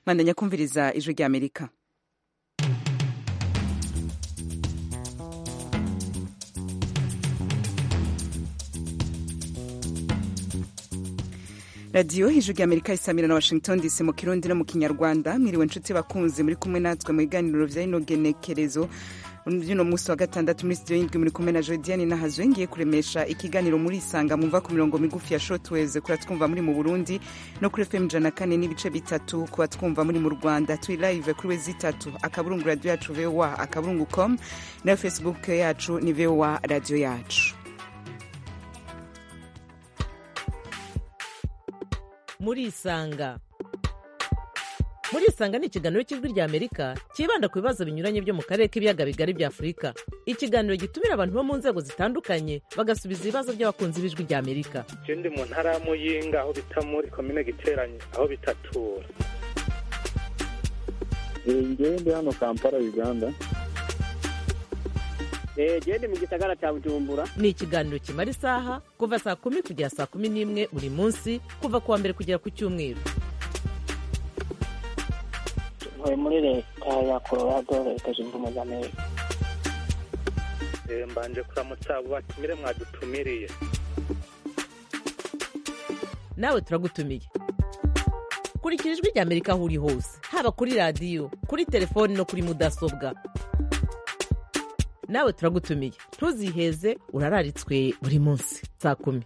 mwandanya kumviriza ijwi rya amerika radiyo ijwi rya amerika isamira na washington dc mu kirundi no mu kinyarwanda mwiriwe nshuti bakunzi muri kumwe natwe mu biganiro vya ino genekerezo vyuno musi wa gatandatu muri studio y'indwi muri kumwe na jodiane nahazwe ngiye kuremesha ikiganiro muri isanga mumva ku mirongo migufi ya shortwaves kuba twumva muri mu burundi no kuri fm ijana kane n'ibice bitatu kuba twumva muri mu rwanda turi live kuri wezi itatu akaburungu radio yacu voa akaburungu com nayo facebook yacu ni voa radio yacu murisanga murisanga ni ikiganiro cy'ijwi rya amerika cyibanda ku bibazo binyuranye byo mu karere k'ibiyaga bigari bya afurika ikiganiro gitumira abantu bo mu nzego zitandukanye bagasubiza ibibazo by'abakunzi b'ijwi rya amerika je ndi mu ntara ya muyinga aho bita muri komine giteranye aho bitatura ngewe ndi hano kampala uganda gende mu gisagara cya bujumbura ni ikiganiro kimara isaha kuva saa kumi kugera saa kumi n'imwe buri munsi kuva ku wa mbere kugera ku cyumweru ntuye muri leta ya colorado leta zunze ubumwe za amerika Eh, mbanje kuramutsa abo batumire mwadutumiriye nawe turagutumiye kurikira ijwi rya amerika aho uri hose haba kuri radiyo kuri telefoni no kuri mudasobwa nawe turagutumiye ntuziheze urararitswe buri munsi saa kumi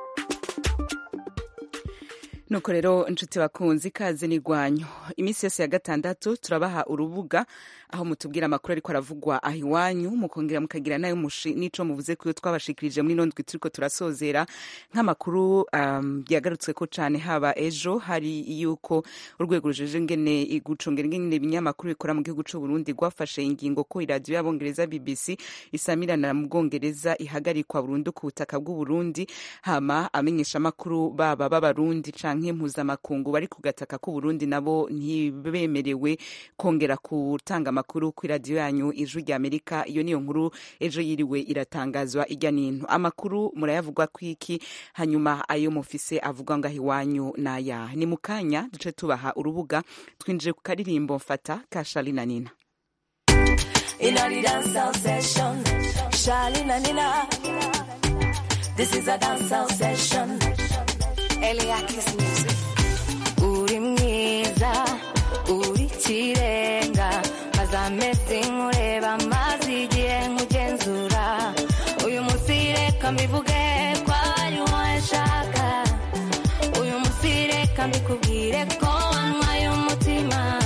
nuko rero inshuti bakunzi ikaze n'igwanyo iminsi yose ya gatandatu turabaha urubuga aho mutubwira amakuru ariko aravugwa aho iwanyu mukongera mukagira nayo mushi n'ico muvuze kuyo twabashikirije muri ino ndwi turiko turasozera nk'amakuru um, yagarutswe ko cane haba ejo hari yuko urwego rujeje ngene gucungera ingene ibinyamakuru bikora mu gihugu c'u Burundi rwafashe ingingo ko iradiyo y'abongereza BBC isamirana mu Bwongereza ihagarikwa burundu ku butaka bw'u Burundi hama amenyesha amakuru baba b'abarundi canke mpuzamakungu bari ku gataka k'u Burundi nabo ntibemerewe kongera gutanga amakuru ku iradiyo yanyu ijwi rya Amerika iyo niyo nkuru ejo yiriwe iratangazwa ijya n'intu amakuru murayavugwa kwiki hanyuma ayo mufise avugwa ngaho iwanyu n'aya ni mu kanya duce tubaha urubuga twinjire ku karirimbo mfata ka Charly na Nina in a the dancehall session. Charlene and Nina. This is a dancehall session. Eliakis music. Uri mwiza, uri kirenga, maze amezi nkureba maze igihe nkugenzura. Uyu munsi reka mbivuge ko ari wowe nshaka. Uyu munsi reka mbikubwire ko wanywaye umutima.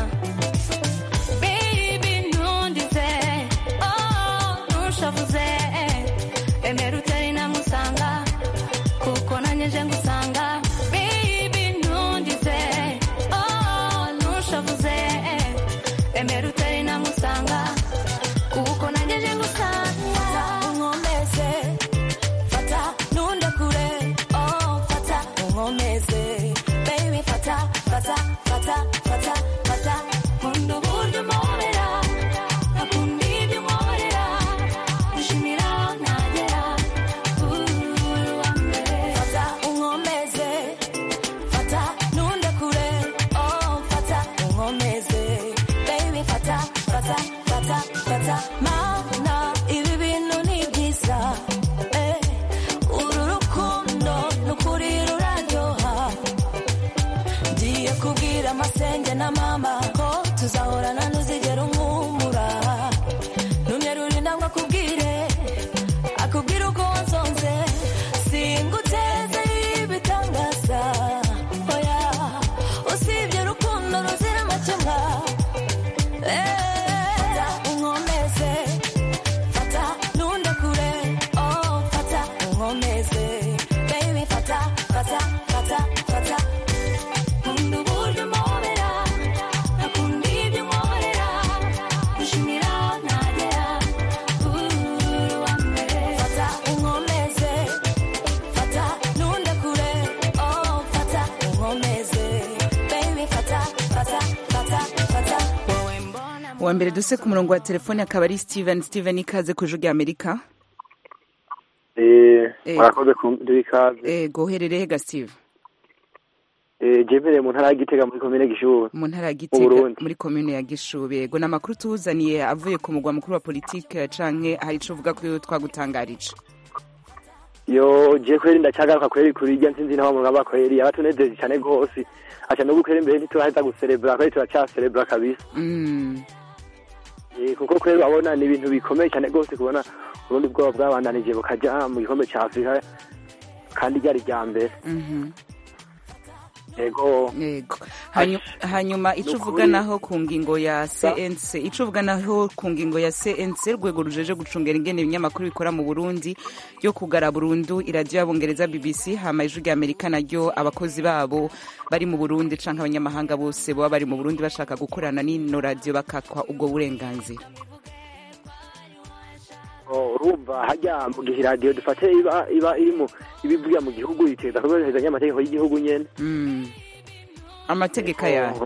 Baby ntundize, oh ntushavuze, emera utari namusanga, kuko nanjye nje ngusanga. Baby ntundize, oh ntushavuze, emera utari namusanga, kuko nanjye nje ngusanga. Unkomeze, fata ntundekure, oh fata unkomeze, baby fata, fata, fata, fata, fata, nkunda uburyo umpobera, nkakunda ibyo unkorera, gushimira aho ntagera, uri uwa mbere. Fata unkomeze, fata ntundekure, oh fata unkomeze, baby fata, fata, fata, fata, mana ibi bintu ni byiza, eh, uru rukundo ni ukuri ruraryoha ngiye kubwira amasenge na mama ko tuzahorana ntuzigera umwumura numye ruri namwe akubwire akubwire uko wansonze singuteze ibitangaza oya usibye urukundo ruzira amakemwa Eh, unkomeze fata ntundekure oh fata unkomeze baby fata fata fata fata nkunda uburyo umpobera nkakunda ibyo unkorera gushimira aho ntagera uri uwa mbere fata unkomeze fata ntundekure oh fata unkomeze baby fata fata fata fata wowe mbona uwa mbere duse ku murongo wa telefone akaba ari steven steven ikaze ku ijwi rya amerika Eh, Eh. murakoze kumvira ikaze ego uherereye ga steve eh, jemereye mu ntara ya gitega muri komine gishubi mu ntara ya mu gitega Burundi. muri komune ya gishubi yego ni amakuru tuzaniye avuye ku mugwa mukuru wa politike canke hari ico uvuga ko twagutangarije yo je kweri ndacyagaruka kweri kuri irya ntsinzi naho mugaba kweri abatunezeje cyane gose aca no gukwera imbere ntitubaheza guserebura kweri turacyaserebura kabisa Mm. Eh, kuko kweri babona ni ibintu bikomeye cyane gose kubona uburundi bwoba bwabandanije bukaja mu gikombe ca afurika kandi ryari rya mbere Mhm. yego yego Hanyu- hanyuma ico Ni uvuga ukuri. naho ku ngingo ya cnc ico uvuga naho ku ngingo ya cnc urwego rujeje gucungera ingene ibinyamakuru bikora mu burundi yo kugara burundu iradiyo y'abongereza bbc hama ijwi rya amerika naryo abakozi babo bari mu burundi canke abanyamahanga bose baba bari mu burundi bashaka gukorana n'ino radiyo bakakwa ubwo burenganzira Oh, urumva hajya mu gihe iradiyo dufate iba iba irimo ibivuga mu gihugu iteza kubahiriza amategeko y'igihugu nyene Mm. amategeko yayo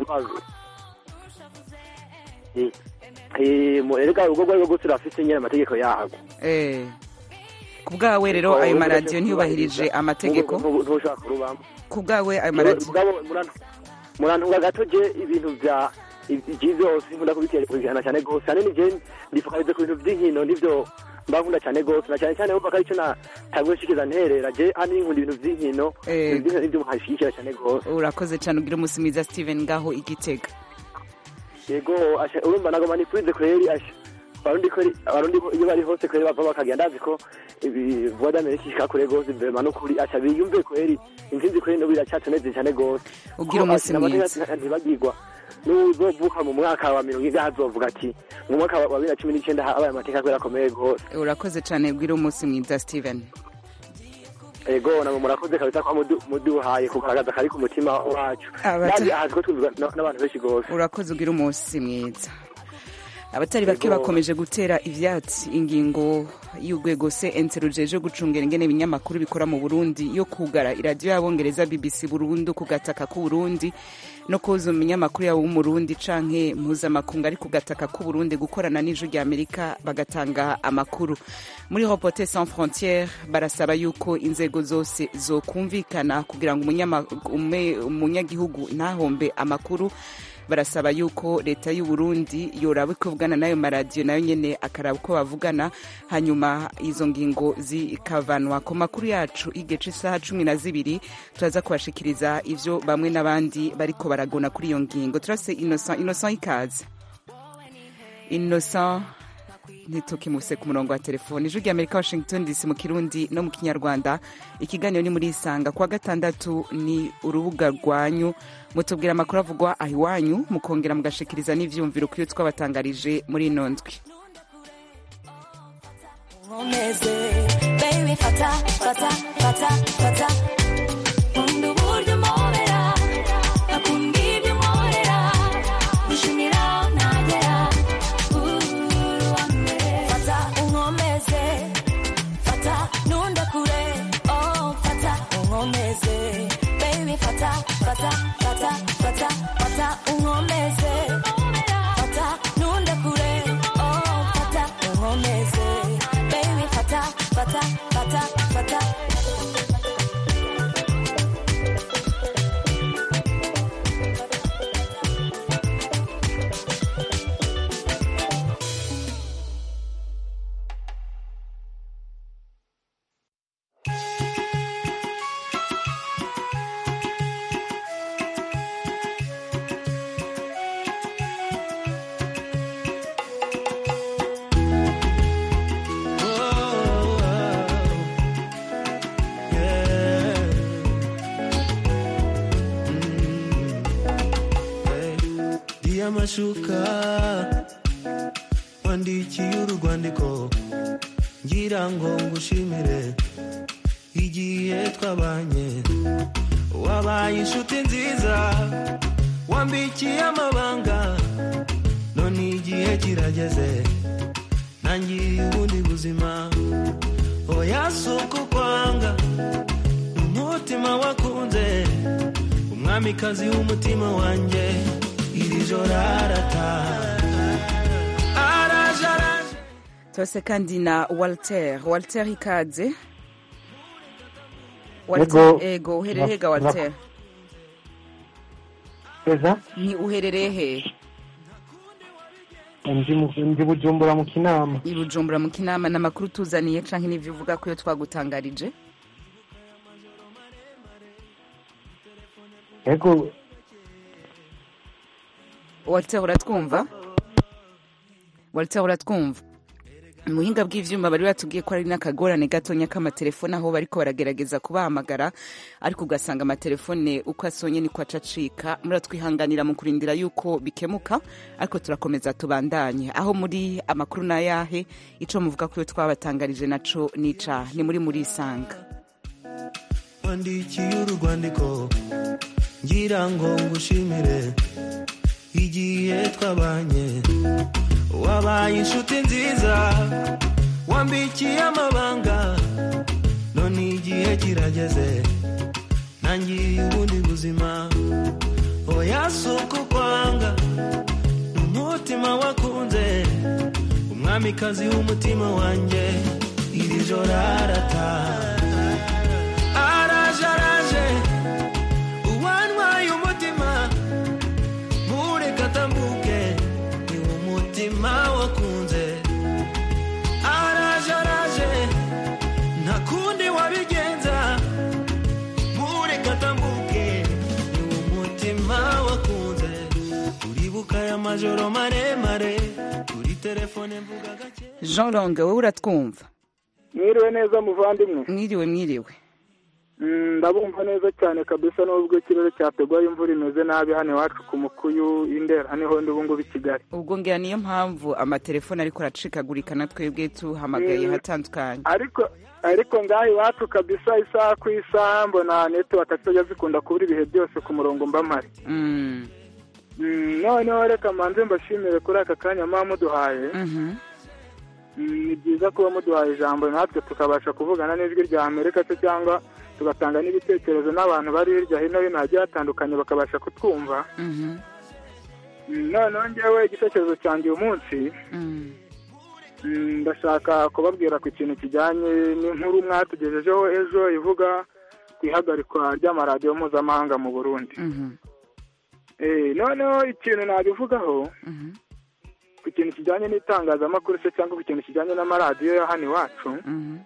Eh, eh, mu- erega urugo rwari rwo rwose rurafise nyene amategeko yago Eh. ku bwawe rero ayo maradiyo ntiyubahirije amategeko ntushobora kurubamo ku bwawe ayo maradiyo mugabo muran- murantunga gato je ibintu vya ivyi vyose nkunda kubikurikirana cane gose hanini je ndifokalize ku bintu vy'inkino nivyo mba nkunda cane gose na cane cane wumva ko arico natanguye nshikiza nterera je hanini nkunda ibintu vy'inkino Eh. ibintu vy'inkino nivyo nkashigikira cane gose urakoze cyane ugira umunsi mwiza steven ngaho igitega yego asha urumva nagoma nipfuze kweri asha abarundi kweri abarundi iyo bari hose kweri bava bakagenda ndazi ko ibi voix d'Amerique ishika kure gose mbema n'ukuri asha biyumve kweri intsinzi kweri n'ubu iracatuneze cane gose Ugira Ko umunsi ati- mwiza. n'amategeko ntibagirwa n'uzovuka mu mwaka wa mirongo ine azovuga ati mu mwaka wa bibiri na cumi n'icenda habaye amateka kweri akomeye gose urakoze cyane ugira umunsi mwiza steven ego namwe murakoze kabisa kwa mudu- muduhaye kugaragaza kari ku mutima wacu Abata- kandi ahazi ko twumvwa na- n'abantu benshi gose urakoze ugira umunsi mwiza abatari bake Yego. bakomeje gutera ivyatsi ingingo y'urwego cnc rujeje gucungera ingene ibinyamakuru bikora mu burundi yo kugara iradiyo y'abongereza bbc burundu ku gataka k'uburundi no kuza umunyamakuru yabo w'umurundi canke mpuzamakungu ari ku gataka k'uburundi gukorana n'ijwi rya amerika bagatanga amakuru muri reporter sans frontiere barasaba yuko inzego zose zokumvikana kugira ngo umunyama- ume- umunyagihugu ntahombe amakuru barasaba yuko leta y'u Burundi yoraba ikuvugana n'ayo maradiyo nayo nyene akaraba uko bavugana hanyuma izo ngingo zikavanwa ku makuru yacu igice isaha cumi na zibiri turaza kubashikiriza ivyo bamwe n'abandi bariko baragona kuri iyo ngingo turase innocent innocent ikaze innocent ntitukimuse ku murongo wa telefoni ijwi rya amerika washington dc mu kirundi no mu kinyarwanda ikiganiro ni muri isanga kuwa gatandatu ni urubuga rwanyu mutubwira amakuru avugwa aho iwanyu mukongera mugashikiriza n'ivyumviro kuri twabatangarije muri ino ndwi nkomeze baby fata fata fata fata nkunda uburyo umpobera akunda ibyo unkorera gushimira aho ntagera uri uwa mbere fata unkomeze fata ntunde kure oh fata unkomeze baby fata fata fata fata fata unkomeze fata ntunde kure oh fata unkomeze baby fata fata fata fata ndi amashuka wandikiye urwandiko ngira ngo ngushimire igihe twabanye wabaye inshuti nziza wambikiye amabanga none igihe kirageze ntangiye ubundi buzima oya si uko kwanga ni umutima wakunze umwamikazi w'umutima wanjye iri joro arataha araje araje turase kandi na walter walter ikaze Ego. ego uherereye ga walter Eza ni uherereye hehe ndi mu- ndi bujumbura mu kinama i bujumbura mu kinama ni amakuru tuzaniye canke n'ivyo uvuga ko iyo twagutangarije ego walter uratwumva walter uratwumva muhinga bw'ivyuma bari batubwiye ko ari n'akagorane gatonya k'amatelefone aho bariko baragerageza kubahamagara ariko ugasanga amatelefone uko asonye niko aca acika muratwihanganira mu kurindira yuko bikemuka ariko turakomeza tubandanye aho muri amakuru n'ayahe ico muvuga ko iyo twabatangarije naco nica ni muri muri isanga wandikiye urwandiko ngira ngo ngushimire igihe twabanye wabaye inshuti nziza wambikiye amabanga none igihe kirageze nangiye ubundi buzima oya si uko kwanga ni umutima wakunze umwamikazi w'umutima wanjye iri joro arataha araje araje uwantwaye umutima mureka atambuke ni umutima wakunze araje araje nta kundi wabigenza mureka atambuke ni umutima wakunze uribuka aya majoro maremare kuri telefone mvuga gake jean longue wowe uratwumva mwiriwe neza muvandimwe mwiriwe mwiriwe Mm, ndabumva neza cyane kabisa n'ubwo ikirere cyateguye imvura imeze nabi hano iwacu ku mukuyu indera niho ndi ubu ngubu i kigali ubwo ngira niyo mpamvu amatelefone ariko aracikagurika na twebwe tuhamagaye Mm. hatandukanye ariko ariko ngaha iwacu kabisa isaha ku isaha mbona netiwaka zijya zikunda kubura ibihe byose ku murongo mba mpari Mm. Mm, noneho reka manze mbashimire kuri aka kanya muba muduhaye Mhm. Mm, ni byiza kuba muduhaye ijambo natwe tukabasha kuvugana n'ijwi rya amerika se cyangwa tugatanga n'ibitekerezo n'abantu bari hirya hino hino hagiye hatandukanye bakabasha kutwumva Mhm. Mm, noneho ngewe igitekerezo cyanjye uyu munsi Mm. mm, ndashaka kubabwira ku kintu kijyanye n'inkuru mwatugejejeho ejo ivuga ku ihagarikwa ry'amaradiyo mpuzamahanga mu burundi Mhm. Eh, noneho ikintu nabivugaho Mhm. ku kintu kijyanye n'itangazamakuru se cyangwa ku kintu kijyanye n'amaradiyo ya hano iwacu Mhm.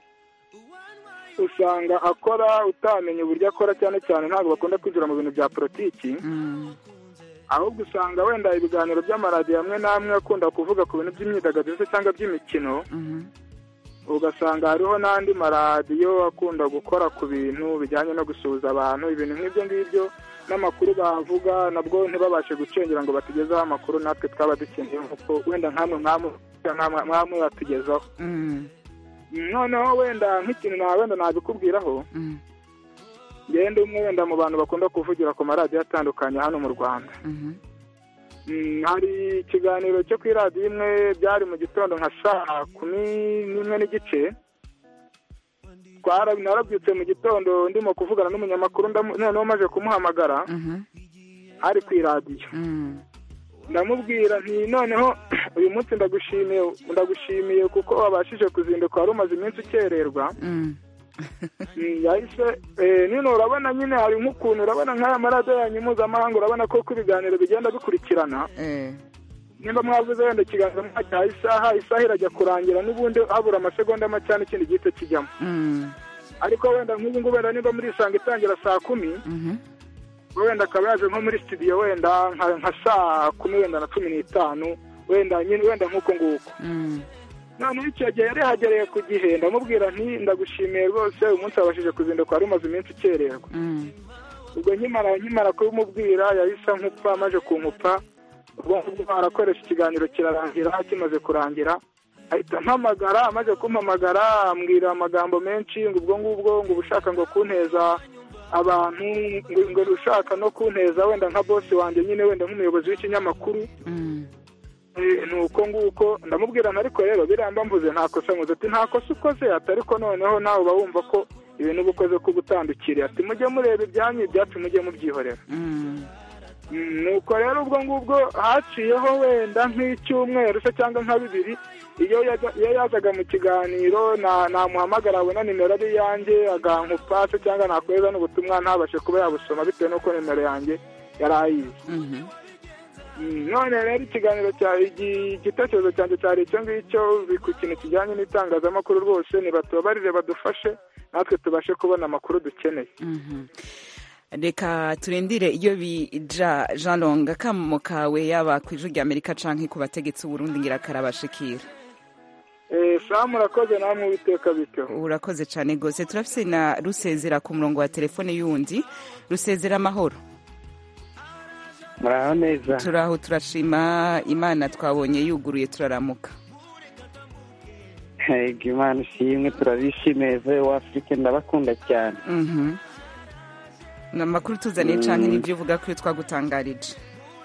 usanga akora utamenya uburyo akora cyane cyane ntabwo bakunda kwinjira mu bintu bya politiki Mm. ahubwo usanga wenda ibiganiro by'amaradiyo amwe n'amwe akunda kuvuga ku bintu by'imyidagaduro se cyangwa by'imikino Mhm. ugasanga hariho n'andi maradiyo akunda gukora ku bintu bijyanye no gusuhuza abantu ibintu nk'ibyo ngibyo n'amakuru bavuga nabwo ntibabashe gucengera ngo batugezeho amakuru natwe twaba dukeneye nk'uko wenda nk'amwe mwamwe mwamwe batugezaho Mm. noneho wenda nk'ikintu na wenda nabikubwiraho Mm. ngende umwe wenda mu bantu bakunda kuvugira ku maradiyo atandukanye hano mu rwanda Mhm. Mm, hari ikiganiro cyo ku iradiyo imwe byari mu gitondo nka saa kumi n'imwe n'igice Twara- narabyutse mu gitondo ndimo kuvugana n'umunyamakuru ndamu- noneho maze kumuhamagara Mhm. ari ku iradiyo Mm. ndamubwira nti noneho uyu munsi ndagushimiye ndagushimiye kuko wabashije kuzinduka wari umaze iminsi ukererwa Mm. Mm, yahise eh, nino urabona nyine hari nk'ukuntu urabona nk'aya maradiyo yanyu mpuzamahanga urabona ko uko ibiganiro bigenda bikurikirana Eh. nimba mwavuze wenda ikiganiro mwacyaha isaha isaha irajya kurangira n'ubundi habura amasegonda make n'ikindi gihita kijyamo Mm. ariko wenda nk'ubu ngubu wenda nimba muri isanga itangira saa kumi Mhm. wenda akaba yaje nko muri studio wenda nka nka saa kumi wenda na cumi n'itanu wenda nyine wenda nk'uko nguko Mm. noneho icyo gihe yari yahagereye ku gihe ndamubwira nti ndagushimiye rwose uyu munsi wabashije kuzinduka wari umaze iminsi ukererwa Mm. ubwo nkimara nkimara kubimubwira yahise nkupa amaze kunkupa ubwo ngubwo arakoresha ikiganiro kirarangira kimaze kurangira ahita mpamagara amaze kumpamagara ambwira amagambo menshi ngo ubwo ngubwo ngo uba ushaka ngo kunteza abantu ngo ngo ushaka no kunteza wenda nka bosi wanjye nyine wenda nk'umuyobozi w'ikinyamakuru Mm. Eh, ni uko nguko ndamubwira nti ariko rero biramba mvuze nta kosa nkuze ati nta kosa ukoze ati ariko noneho nawe uba wumva ko ibintu uba ukoze ko gutandukiriye ati mujye mureba ibyanyu ibyacu mujye mubyihorera Mm. Mm, nuko rero ubwo ngubwo haciyeho wenda nk'icyumweru se cyangwa nka bibiri iyo yaja- iyo yazaga mu kiganiro na- namuhamagara abona nimero ari iyanjye agankupa se cyangwa nakohereza n'ubutumwa ntabashe kuba yabusoma bitewe n'uko nimero yanjye yari ayizi Mm, none rero ikiganiro cya igi- igitekerezo cyanjye cyari icyo ngicyo bi- ku kintu kijyanye n'itangazamakuru rwose nibatubabarire badufashe natwe tubashe kubona amakuru dukeneye Mhm. reka turindire iyo bija jean long akamo kawe yaba ku ijwi rya amerika canke ku bategetsi b'uburundi ngira karabashikira Eh, sawa murakoze namwe uwiteka bityo urakoze cane gose turafise na rusezera ku murongo wa telefone y'undi rusezera amahoro muraho neza turaho turashima imana twabonye yuguruye turaramuka Ego imana ishimwe turabishimiye ve w'afurika ndabakunda cyane Mhm. ni amakuru tuzaniye canke Mm. n'ivyo uvuga ko iyo twagutangarije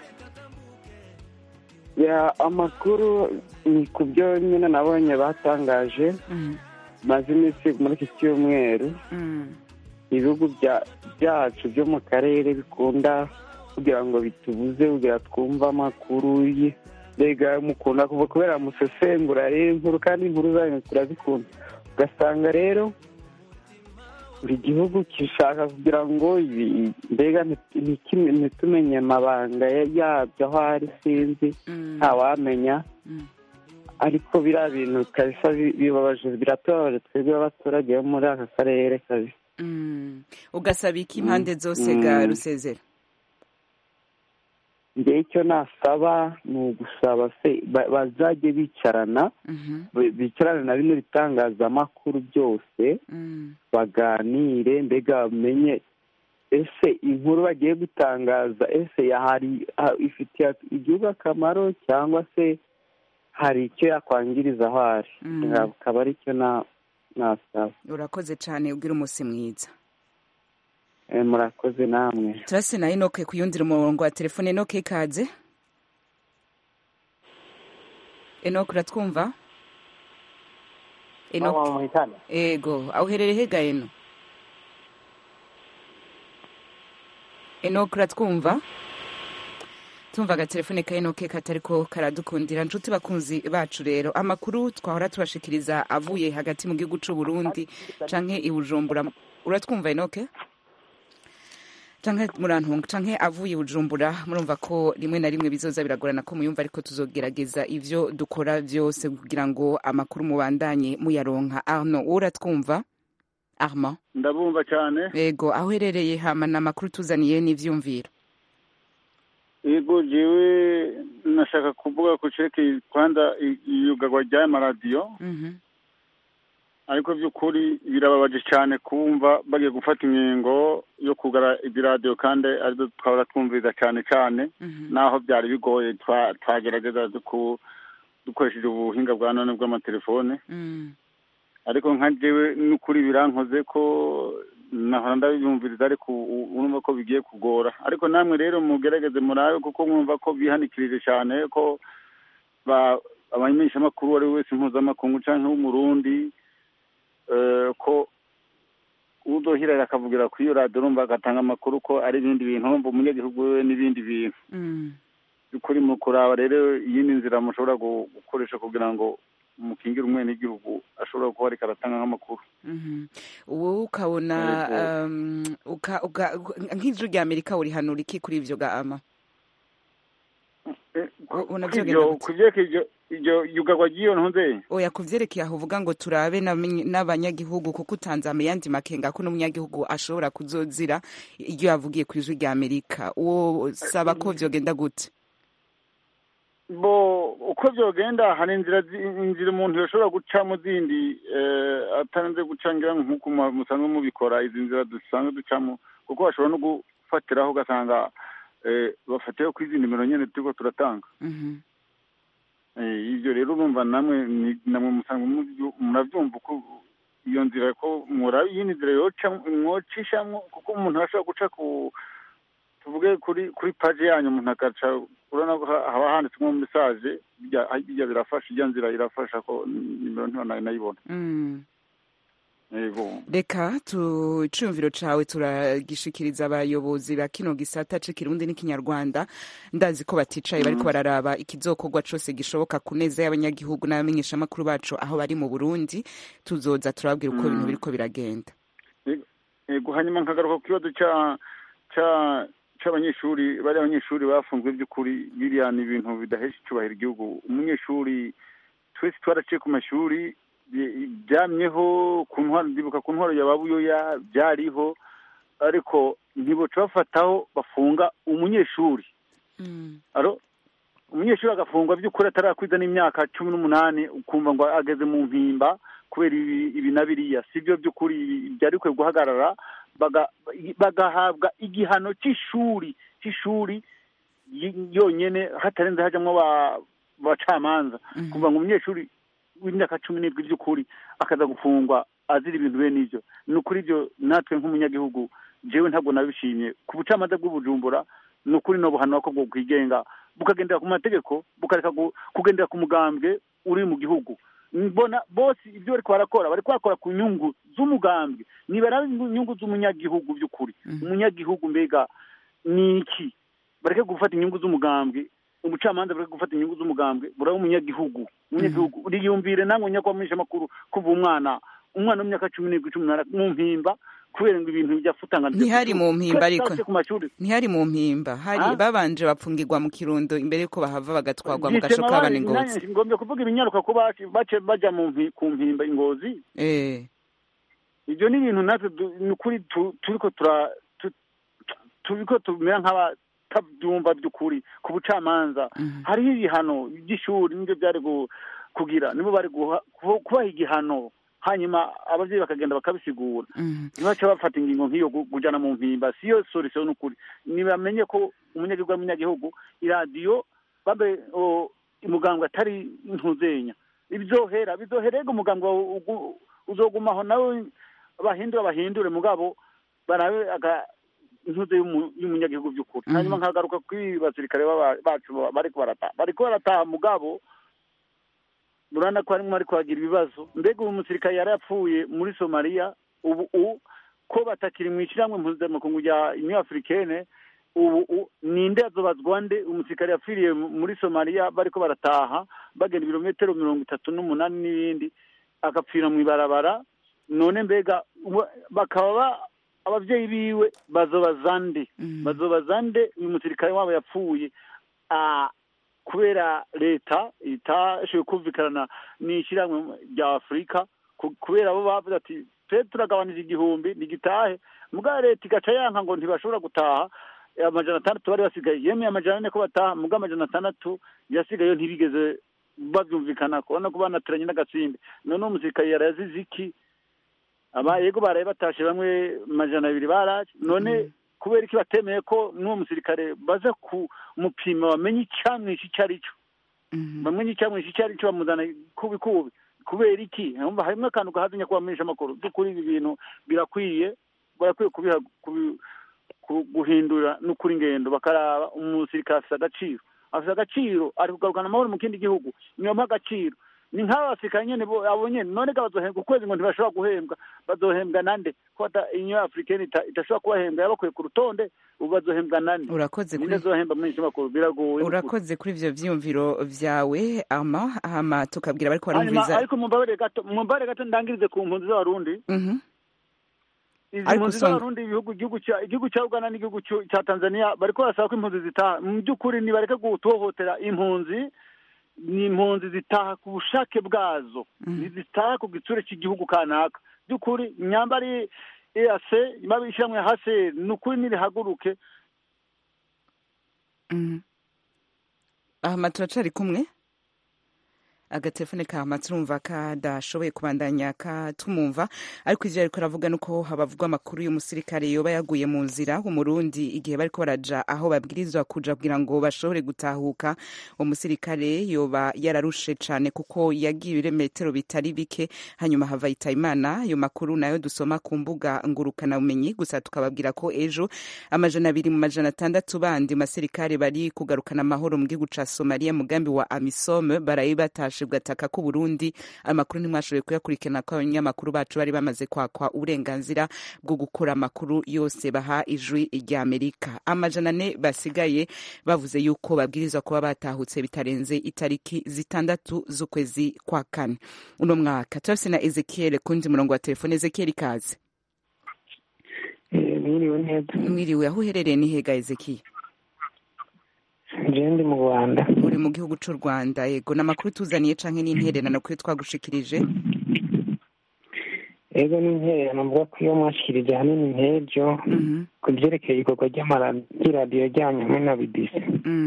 ya amakuru ni ku byo nyine nabonye batangaje Mhm. maze iminsi muri iki cyumweru Mm. ibihugu bya- byacu byo mu karere bikunda kugira ngo bitubuze kugira twumve amakuru ye mbega mukunda kuva kubera musesengura rero inkuru kandi inkuru zanyu turazikunda ugasanga rero buri gihugu gishaka kugira ngo ibi- mbega nti- ntikime- ntitumenye amabanga ya- yabyo aho ari sinzi ntawamenya ariko biriya bintu kabisa bi- bibabaje biratubabaje twebwe abaturage bo muri aka karere kabisa Mm. ugasaba iki impande zose ga Mm. rusezera njye icyo nasaba ni ugusaba se ba- bazajye bicarana Mhm. bi- bicarane na bino bitangazamakuru byose Mm. baganire mbega bamenye ese inkuru bagiye gutangaza ese hari ha- ifitiye igihugu akamaro cyangwa se hari icyo yakwangiriza aho ari Mm. akaba ari cyo na- nasaba urakoze cane ugira umunsi mwiza Eh, murakoze namwe turase na enoke ku yundira umurongo wa telefone enoke ikaze enoke uratwumva enoke muhitane ego aho uherereye hega eno enoke uratwumva tumva agatelefone ka enoke katariko karadukundira nshuti bakunzi bacu rero amakuru twahora tubashikiriza avuye hagati mu gihugu c'u Burundi canke i Bujumbura uratwumva enoke canke murantunga canke avuye i bujumbura murumva ko rimwe na rimwe bizoza biragorana ko muyumva ariko tuzogerageza ivyo dukora vyose kugira ngo amakuru mubandanye muyaronka arno wowe uratwumva armand ndabumva cyane ego aho uherereye hama na amakuru tuzaniye n'ivyumviro yego jewe nashaka kuvuga ku cerekeye kwanza i- iyugarwa ry'aya maradiyo Mhm. ariko by'ukuri birababaje cyane kumva bagiye gufata inkingo yo kugara ibiradiyo kandi aribyo twahora twumviriza cyane cyane naho byari bigoye twa- twagerageza duku- dukoresheje ubuhinga bwa none bw'amatelefone Mm. ariko nka jewe n'ukuri birankoze ko nahora ndabyumviriza ariko u- urumva ko bigiye kugora ariko namwe rero mugerageze murabe kuko mwumva ko bihanikirije cyane ko ba- abamenyeshamakuru uwo ari we wese mpuzamakungu cyangwa w'umurundi eh, ko udohirara akavugira kuri iyo radiyo urumva agatanga amakuru ko ari ibindi bintu urumva umunyagihugu we n'ibindi bintu Mm. by'ukuri mu kuraba rero iyindi nzira mushobora gu- gukoresha kugira ngo mukingire umwenegihugu ashobora kuba ariko aratanga nk'amakuru Mhm. wowe ukabona um, uka- uka- nk'ijwi rya amerika urihanura iki kuri ivyo ga ama ubona vyogenda Kw'ivyo- gute? kuvyeka iryo iryo yugarwa ry'iyo ntunze oya kuvyerekeye aho uvuga ngo turabe n'abanyi- n'abanyagihugu kuko utanze amayandi makenga ko n'umunyagihugu ashobora kuzozira iryo yavugiye ku ijwi rya amerika uwo saba ko vyogenda gute bo uko byogenda hari inzira zi- inzira umuntu yoshobora gucamo zindi eh, atarinze gucangira nk'uko mu- musanzwe mubikora izi nzira dusanzwe ducamo kuko bashobora no gufatiraho ugasanga eh, bafatiyeho kuri izi nimero nyene turiko turatanga Mhm. Eh, ibyo rero urumva namwe ni- namwe musanzwe mubyu- murabyumva uko iyo nzira ko muraba iyindi nzira yoca mwocishamwo kuko umuntu arashobora guca ku tuvuge kuri kuri paji yanyu umuntu agaca urabona ko ha- haba handitsemo mesaje bijya bijya birafasha ijya nzira irafasha ko nimero ntibona nayibona Mm. yego reka tu iciyumviro cawe turagishikiriza abayobozi ba kino gisata c'ikirundi n'ikinyarwanda ndazi ko baticaye bariko Mhm. bararaba ikizokorwa cose gishoboka ku neza y'abanyagihugu n'abamenyeshamakuru bacu aho bari mu burundi tuzoza turababwira uko Mhm. ibintu biriko biragenda yego hanyuma nkagaruka ku kibazo cya cya c'abanyeshuri bari abanyeshuri bafunzwe by'ukuri biriya ni ibintu bidahesha icyubahiro igihugu umunyeshuri twese twaraciye ku mashuri bi- byamyeho ku ntwaro ndibuka ku ntwaro ya babuyoya byariho ariko ntiboca bafataho bafunga umunyeshuri aro umunyeshuri agafungwa by'ukuri atarakwiza n'imyaka cumi n'umunani ukumva ngo ageze mu mpimba kubera ibi ibi na biriya si byo by'ukuri ibi byari bikwiye guhagarara baga- bagahabwa igihano cy'ishuri cy'ishuri y- yonyene hatarenze hajamwo ba- bacamanza kuva ngo umunyeshuri w'imyaka cumi n'indwi by'ukuri akaza gufungwa azira ibintu bene ibyo ni ukuri ibyo natwe nk'umunyagihugu jewe ntabwo nabishimye ku bucamanza bw'ubujumbura ni ukuri no buhanwa ko bwokwigenga bukagendera ku mategeko bukareka gu- kugendera ku mugambwe uri mu gihugu mbona bose ibyo bariko barakora bariko bakora ku nyungu z'umugambwe nibara inyungu z'umunyagihugu by'ukuri umunyagihugu mbega ni iki bareke gufata inyungu z'umugambwe umucamanza bareke gufata inyungu z'umugambwe buraba umunyagihugu umunyagihugu uriyumvire namwe nyakwamisha amakuru kuva umwana umwana w'imyaka cumi n'irindwi cumi n'umunani mu mpimba kubera ngo ibintu byafutanga ntihari mu mpimba ariko ku mashuri ntihari mu mpimba hari Ah? babanje bapfungirwa mu kirundo imbere yuko bahava bagatwarwa mu Byitema gasho k'abana abandi, ingozi nanjye ngombye kuvuga ibinyaruka ko baci- bace baja mu mpi- ku mpimba ingozi eh ibyo ni ibintu natwe du- ni ukuri tu- turiko tura tu- turiko tumera nk'abatabyumva by'ukuri ku bucamanza hariho ibihano by'ishuri nibyo byari gu- kugira nibo bari guha- kuba- kubaha igihano hanyuma ababyeyi bakagenda bakabisigura ntibace bafata ingingo nk'iyo gu- kujana mu mpimba siyo solution n'ukuri nibamenye ko umunyagihugu ari umunyagihugu iradiyo babe o, umugambwe atari ntuzenya bizohera bizohera ego umugambwe wawe ugu- uzogumaho nawe bahindure bahindure mugabo barabe aga intuze y'umu- y'umunyagihugu by'ukuri hanyuma nkagaruka kuri basirikare baba- bacu ba- bariko barataha bariko barataha mugabo murabona ko harimo ariko hagira ibibazo mbega uyu musirikare yari yapfuye muri somaliya ubu u ko batakiri mu ishyirahamwe mpuzamakungu rya union africaine ubu u ninde azobazwa nde umusirikare yapfiriye mu- muri somaliya bariko barataha bagenda ibirometero mirongo itatu n'umunani n'ibindi agapfira mu ibarabara none mbega ubu- bakaba ba- abavyeyi biwe bazobaza nde bazobaza nde uyu musirikare wabo yapfuye Ah, kubera leta itashoboye kumvikana n'ishyirahamwe rya afurika ku- kubera bo bavuze ati twe turagabanije igihumbi ntigitahe mugabo leta igaca yanka ngo ntibashobora gutaha amajana atandatu bari basigaye yemeye amajana ane ko bataha mugabo amajana atandatu yasigaye ntibigeze babyumvikana kubona ko banateranye n'agasimbi none uwo musirikare yarazize iki aba yego baraye batashe bamwe majana abiri baraje none kubera iki batemeye ko n'uwo musirikare baza kumupima bamenye icyamwishe icyo ari cyo bamenye icyamwishe icyo ari cyo bamuzana kubi kubi kubera iki Urumva harimo akantu gahaze nyakubahwa amakuru by'ukuri ibi bintu birakwiye barakwiye kubiha kubi- ku- guhindura n'ukuri ingendo bakaraba umusirikare afite agaciro afite agaciro ari kugarukana amahoro mu kindi gihugu niyomuha agaciro ni nk'aba basirikare nyene bo- abo nyene none ga bazohembwa ukwezi ngo ntibashobora guhembwa bazohembwa nande ko ata- union africaine ita- idashobora kubahembwa yabakuye ku rutonde ubu bazohembwa nande urakoze ninde kuri azohemba muri iki makuru biragoye urakoze kuri ivyo vyiyumviro vyawe ama hama tukabwira bariko hanyuma barumviriza ariko mumbabarire gato mumbabarire gato ndangirize ku mpunzi z'abarundi Mhm. izi Ariko mpunzi usanga- z'abarundi ibihugu igihugu cya igihugu cya uganda n'igihugu cyu- cya tanzania bariko barasaba ko impunzi zitaha mu by'ukuri nibareke gutohotera impunzi ni impunzi zitaha ku bushake bwazo ntizitaha ku gitsure cy'igihugu kanaka by'ukuri imyambari ease ishyirahamwe hase ni ukuri nirihaguruke Mhm. ahama turacari kumwe agatelefone kahama turumva kadashoboye kubandanya katumumva ariko ivyo ariko aravuga nuko habavugwa amakuru y'umusirikare yoba yaguye mu nzira umurundi igihe bariko baraja aho babwirizwa kuja kugira ngo bashobore gutahuka umusirikare yoba yararushe cane kuko yagiye ibirometero bitari bike hanyuma hava imana ayo makuru nayo dusoma ku mbuga ngurukana bumenyi gusa tukababwira ko ejo amajana abiri mu majana atandatu bandi mu basirikare bari kugarukana amahoro mu gihugu ca somaliya mugambi wa amisome baraye batashe bwataka ku burundi amakuru ntimwashoboye kuyakurikirana ko abanyamakuru bacu bari bamaze kwakwa uburenganzira bwo gukora amakuru yose baha ijwi rya amerika amajana ane basigaye bavuze yuko babwirizwa kuba batahutse bitarenze itariki zitandatu z'ukwezi kwa kane uno mwaka turafise na ezekiel kundi murongo wa telefone ezekiel ikaze mwiriwe neza mwiriwe aho uherereye ni hega ezekiya jewe ndi mu rwanda uri mu gihugu c'u rwanda yego ni amakuru tuzaniye canke n'intererano kuri twagushikirije ego n'intererano mvuga ko iyo mwashikirije ahanini nk'ejo ku vyerekeye ikorwa ry'iradiyo ryanyu hamwe na bidisi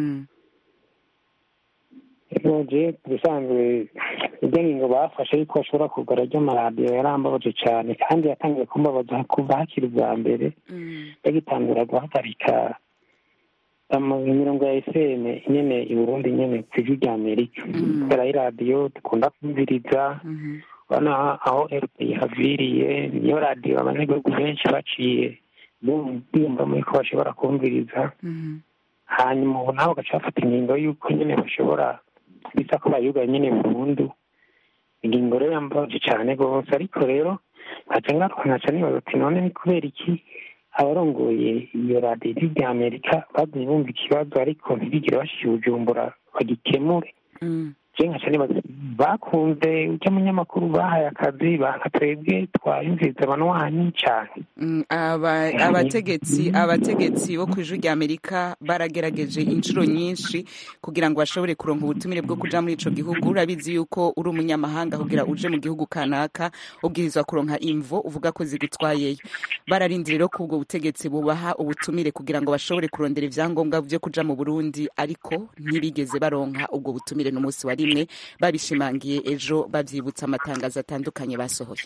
ego je ubusanzwe iryo ngingo bafashe yuko bashobora kugura ry'amaradiyo yarambabaje cane kandi yatangiye kumbabaza kuva hakiri ubwa mbere bagitangura guhagarika imirongo ya fm nyene i burundi nyene ku ijwi rya amerika kubera iradiyo dukunda kumviriza urabona aho rpa haviriye niyo radiyo abanyagihugu benshi baciye bumvamo yuko bashobora kumviriza hanyuma ubu nabo bagaca bafata ingingo y'uko nyene bashobora bisa ko bayugaye nyene burundu ingingo rero yambabaje cane rwose ariko rero nkaca ngaruka nkaca nibaza ati none ni kubera iki abarongoye iyo radiyo ijwi rya amerika bagiye bumva ikibazo ariko ntibigire bashyize ubujumbura bagikemure je nkaca nibaza bakunze ujya munyamakuru bahaye akazi baka twebwe twayumviriza abanwanyi cane Mm, aba- abategetsi abategetsi bo ku ijwi rya amerika baragerageje inshuro nyinshi kugira ngo bashobore kuronka ubutumire bwo kuja muri ico gihugu urabizi yuko uri umunyamahanga kugira uje mu gihugu kanaka ubwirizwa kuronka imvo uvuga ko zigutwayeyo bararindira rero ko ubwo butegetsi bubaha ubutumire kugira ngo bashobore kurondera ivyangombwa vyo kuja mu burundi ariko ntibigeze baronka ubwo butumire n'umunsi wa rimwe babishimangiye ejo bavyibutsa amatangazo atandukanye basohoye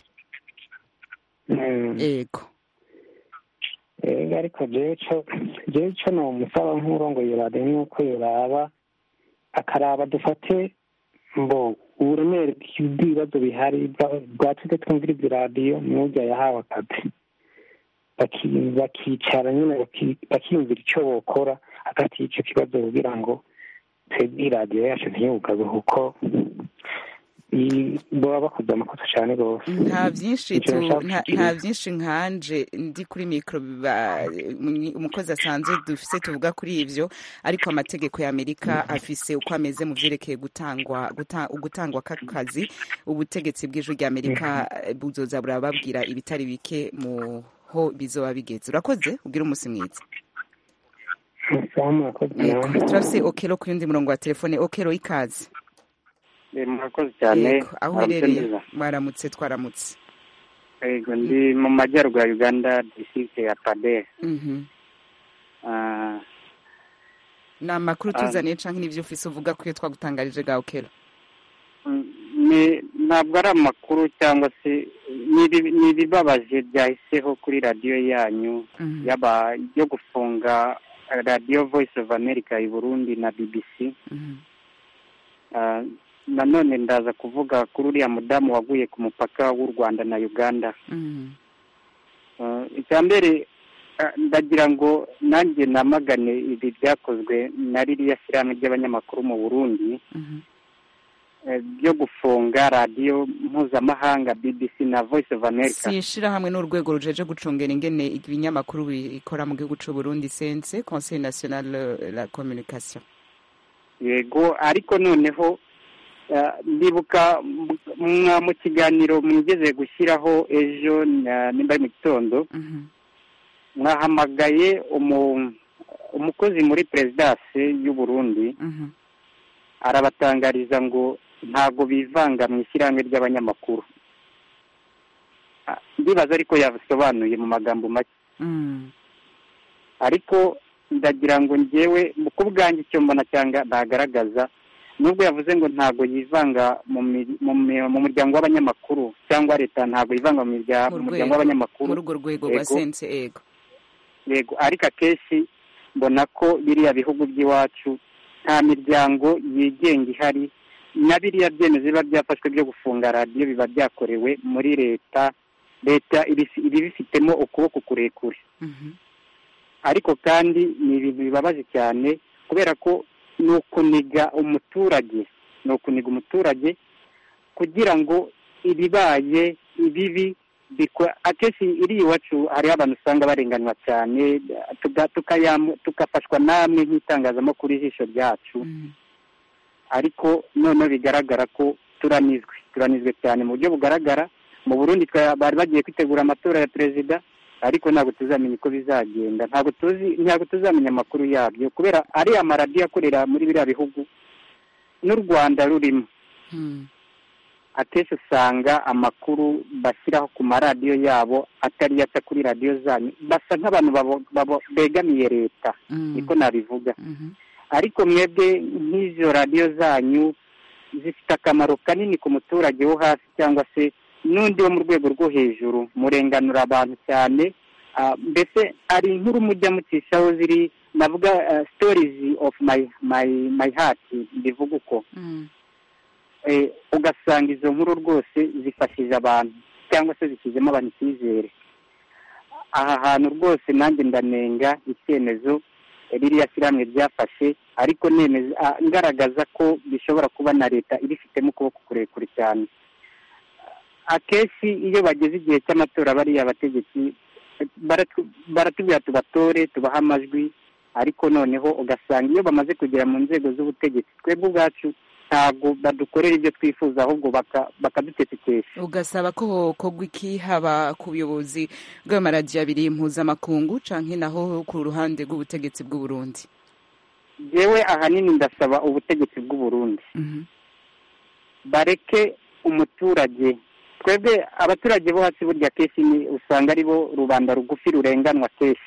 ego ego ariko jewe co jewe co nomusaba nk'urongoye iyo radiyo nuko yoraba akaraba dufate mbo uburemere bw'ibibazo bihari bwa- bwatwite twumviriza iradiyo n'urya yahawe akazi Baki- bakicara nyine baki- bakiyumvira ico bokora hagati y'ico kibazo kugira ngo twebwe iradiyo yacu ntiyugabe kuko i- boba bakoze amakosa cane rwose nta vyinshi Ico tu nashaka nta gushikiriza. nta vyinshi nkanje ndi kuri mikro biba- umwe- umukozi asanzwe dufise tuvuga kuri ivyo ariko amategeko ya Amerika afise uko ameze mu vyerekeye gutangwa guta- gutangwa k'akazi ubutegetsi bw'ijwi rya Amerika eh, buzoza burababwira ibitari bike mu ho bizoba bigeze urakoze ugira umunsi mwiza sawa murakoze Yego, nawe turafise okero ku yundi murongo wa telefone okero ikaze Eh, murakoze cyane Yego, aho Mwaramutse uherereye neza. mwaramutse twaramutse yego ndi mu majyaruguru ya uganda district ya padere Mhm. Ah, ni amakuru Ah. tuzaniye canke n'ivyo ufise uvuga ko iyo twagutangarije ga okero ni ntabwo ari amakuru cyangwa se ni ibi- ni ibibabaje byahiseho kuri radiyo yanyu yaba yo gufunga radiyo voice of america i burundi na bbc Ah, nanone ndaza kuvuga kuri uriya mudamu waguye ku mupaka w'u rwanda na uganda Ah, icya mbere ah, ndagira ngo nanjye namagane ibi byakozwe na ririya shyirahamwe ry'abanyamakuru mu burundi eh, byo gufunga radiyo mpuzamahanga bbc na voice of america si ishirahamwe n'urwego rujeje gucungera ingene ibinyamakuru bikora mu gihugu c'u Burundi sense conseil national de la communication yego ariko noneho eh, ndibuka m- mwa- mu kiganiro mwigeze gushyiraho ejo na- nimba ari mu gitondo mwahamagaye umu- umukozi muri perezidansi y'u Burundi arabatangariza ngo ntabwo bivanga mu ishyirahamwe ry'abanyamakuru Ah, ndibaza ariko yabisobanuye mu magambo make ariko ndagira ngo njyewe ku bwanjye icyo mbona cyangwa nagaragaza nubwo yavuze ngo ntabwo yivanga mu mi- mu mi- mu muryango w'abanyamakuru cyangwa leta ntabwo yivanga mu mirya- mu muryango w'abanyamakuru muri urwo rwego rwa Yego. sense ego yego ariko akenshi mbona ko biriya bihugu by'iwacu nta miryango yigenga ihari na biriya byemezo biba byafashwe byo gufunga radiyo biba byakorewe muri leta leta ibi- iba ibifitemo ukuboko kurekure ariko kandi ni ibintu bibabaje cyane kubera ko ni ukuniga umuturage ni ukuniga umuturage kugira ngo ibibaye ibibi bikwa- akenshi iri iwacu hariho abantu usanga barenganywa cyane tuga- tukayamu- tugafashwa namwe nk'itangazamakuru ijisho ryacu ariko noneho bigaragara ko turanizwe turanizwe cyane mu buryo bugaragara mu burundi twa- bari bagiye kwitegura amatora ya perezida ariko ntabwo tuzamenya uko bizagenda ntabwo tuzi ntabwo tuzamenya amakuru yabyo kubera ariya maradiyo akorera muri biriya bihugu n'u rwanda rurimo akenshi usanga amakuru bashyiraho ku maradiyo yabo atari aca kuri radiyo zanyu basa nk'abantu babo- babo- begamiye leta niko nabivuga ariko mwebwe nk'izo radiyo zanyu zifite akamaro kanini ku muturage wo hasi cyangwa se n'undi wo mu rwego rwo hejuru murenganura abantu cyane Ah, mbese hari inkuru mujya mucishaho ziri navuga stories of my my my heart mbivuga uko Eh, ugasanga izo nkuru rwose zifashije abantu cyangwa se zishyizemo abantu icyizere aha hantu rwose nanjye ndanenga icyemezo ririya shyirahamwe ryafashe ariko nemeza ah, ngaragaza ko bishobora kuba na leta ibifitemo ukuboko kurekure cyane akenshi iyo bageze igihe cy'amatora bariya abategetsi baratu- baratubwira tubatore tubahe amajwi ariko noneho ugasanga iyo bamaze kugera mu nzego z'ubutegetsi twebwe ubwacu ntabwo badukorera ibyo twifuza ahubwo baka- bakadutetekesha ugasaba ko hokorwa iki haba ku buyobozi bw'amaradiyo abiri mpuzamakungu canke naho ku ruhande rw'ubutegetsi bw'u Burundi yewe ahanini ndasaba ubutegetsi bw'u Burundi bareke umuturage twebwe abaturage bo hasi burya kenshi ni usanga ari bo rubanda rugufi rurenganwa kenshi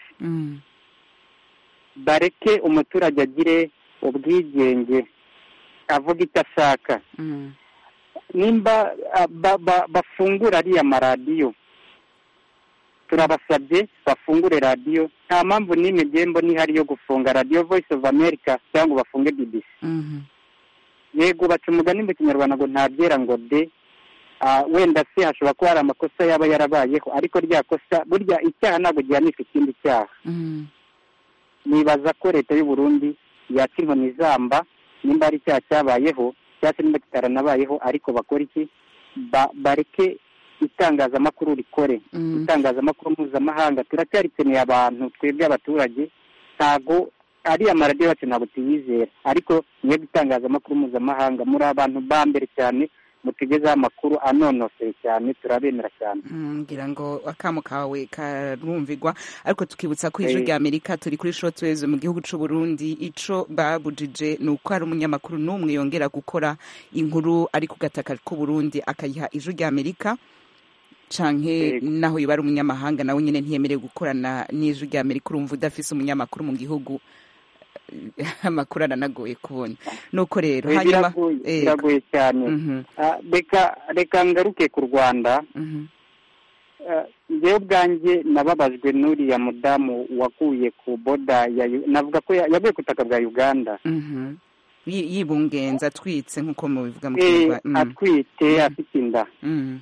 bareke umuturage agire ubwigenge avuga icyo ashaka nimba ah, ba- ba- bafungura ariya maradiyo turabasabye bafungure radiyo nta mpamvu n'imwe igenda n'ihari yo gufunga radiyo voice of america cyangwa ngo bafunge bbc yego baca umugani mu kinyarwanda ngo ntabyera ngo de Ah, wenda se hashobora kuba hari amakosa yaba yarabayeho ariko rya kosa burya icyaha ntabwo gihanishwa ikindi cyaha nibaza ko leta y'u Burundi yaca inkoni izamba nimba hari icyaha cyabayeho cyangwa se nimba kitaranabayeho ariko bakora iki Ba- bareke itangazamakuru rikore itangazamakuru mpuzamahanga turacyarikeneye abantu twebwe abaturage ntago ariya maradiyo yacu ntabwo tuyizera ariko mwebwe itangazamakuru mpuzamahanga muri abantu ba mbere cyane mutugezeho amakuru anonoseye cyane turabemera cyane Mm, ngira ngo akamo kawe karumvigwa ariko tukibutsa ko ijwi Eh. rya amerika turi kuri shotweze mu gihugu c'u burundi ico babujije ni uko hari umunyamakuru n'umwe yongera gukora inkuru ari ku gataka k'u burundi akayiha ijwi rya amerika canke naho yoba ari umunyamahanga nawe nyene ntiyemerewe gukorana n'ijwi rya amerika urumva udafise umunyamakuru mu gihugu amakuru aranagoye kubona nuko rero Eh, hanyuma biragoye eh, biragoye cyane Mhm. Ah, reka reka ngaruke ku rwanda Ah, njyewe ubwanjye nababajwe n'uriya mudamu waguye ku boda ya Yu- navuga ko ya- yaguye ku butaka bwa uganda Mhm. Yi- yibungenza atwitse nk'uko mubivuga mu Eh, Kinyarwanda. Mm. atwite afite inda Mm.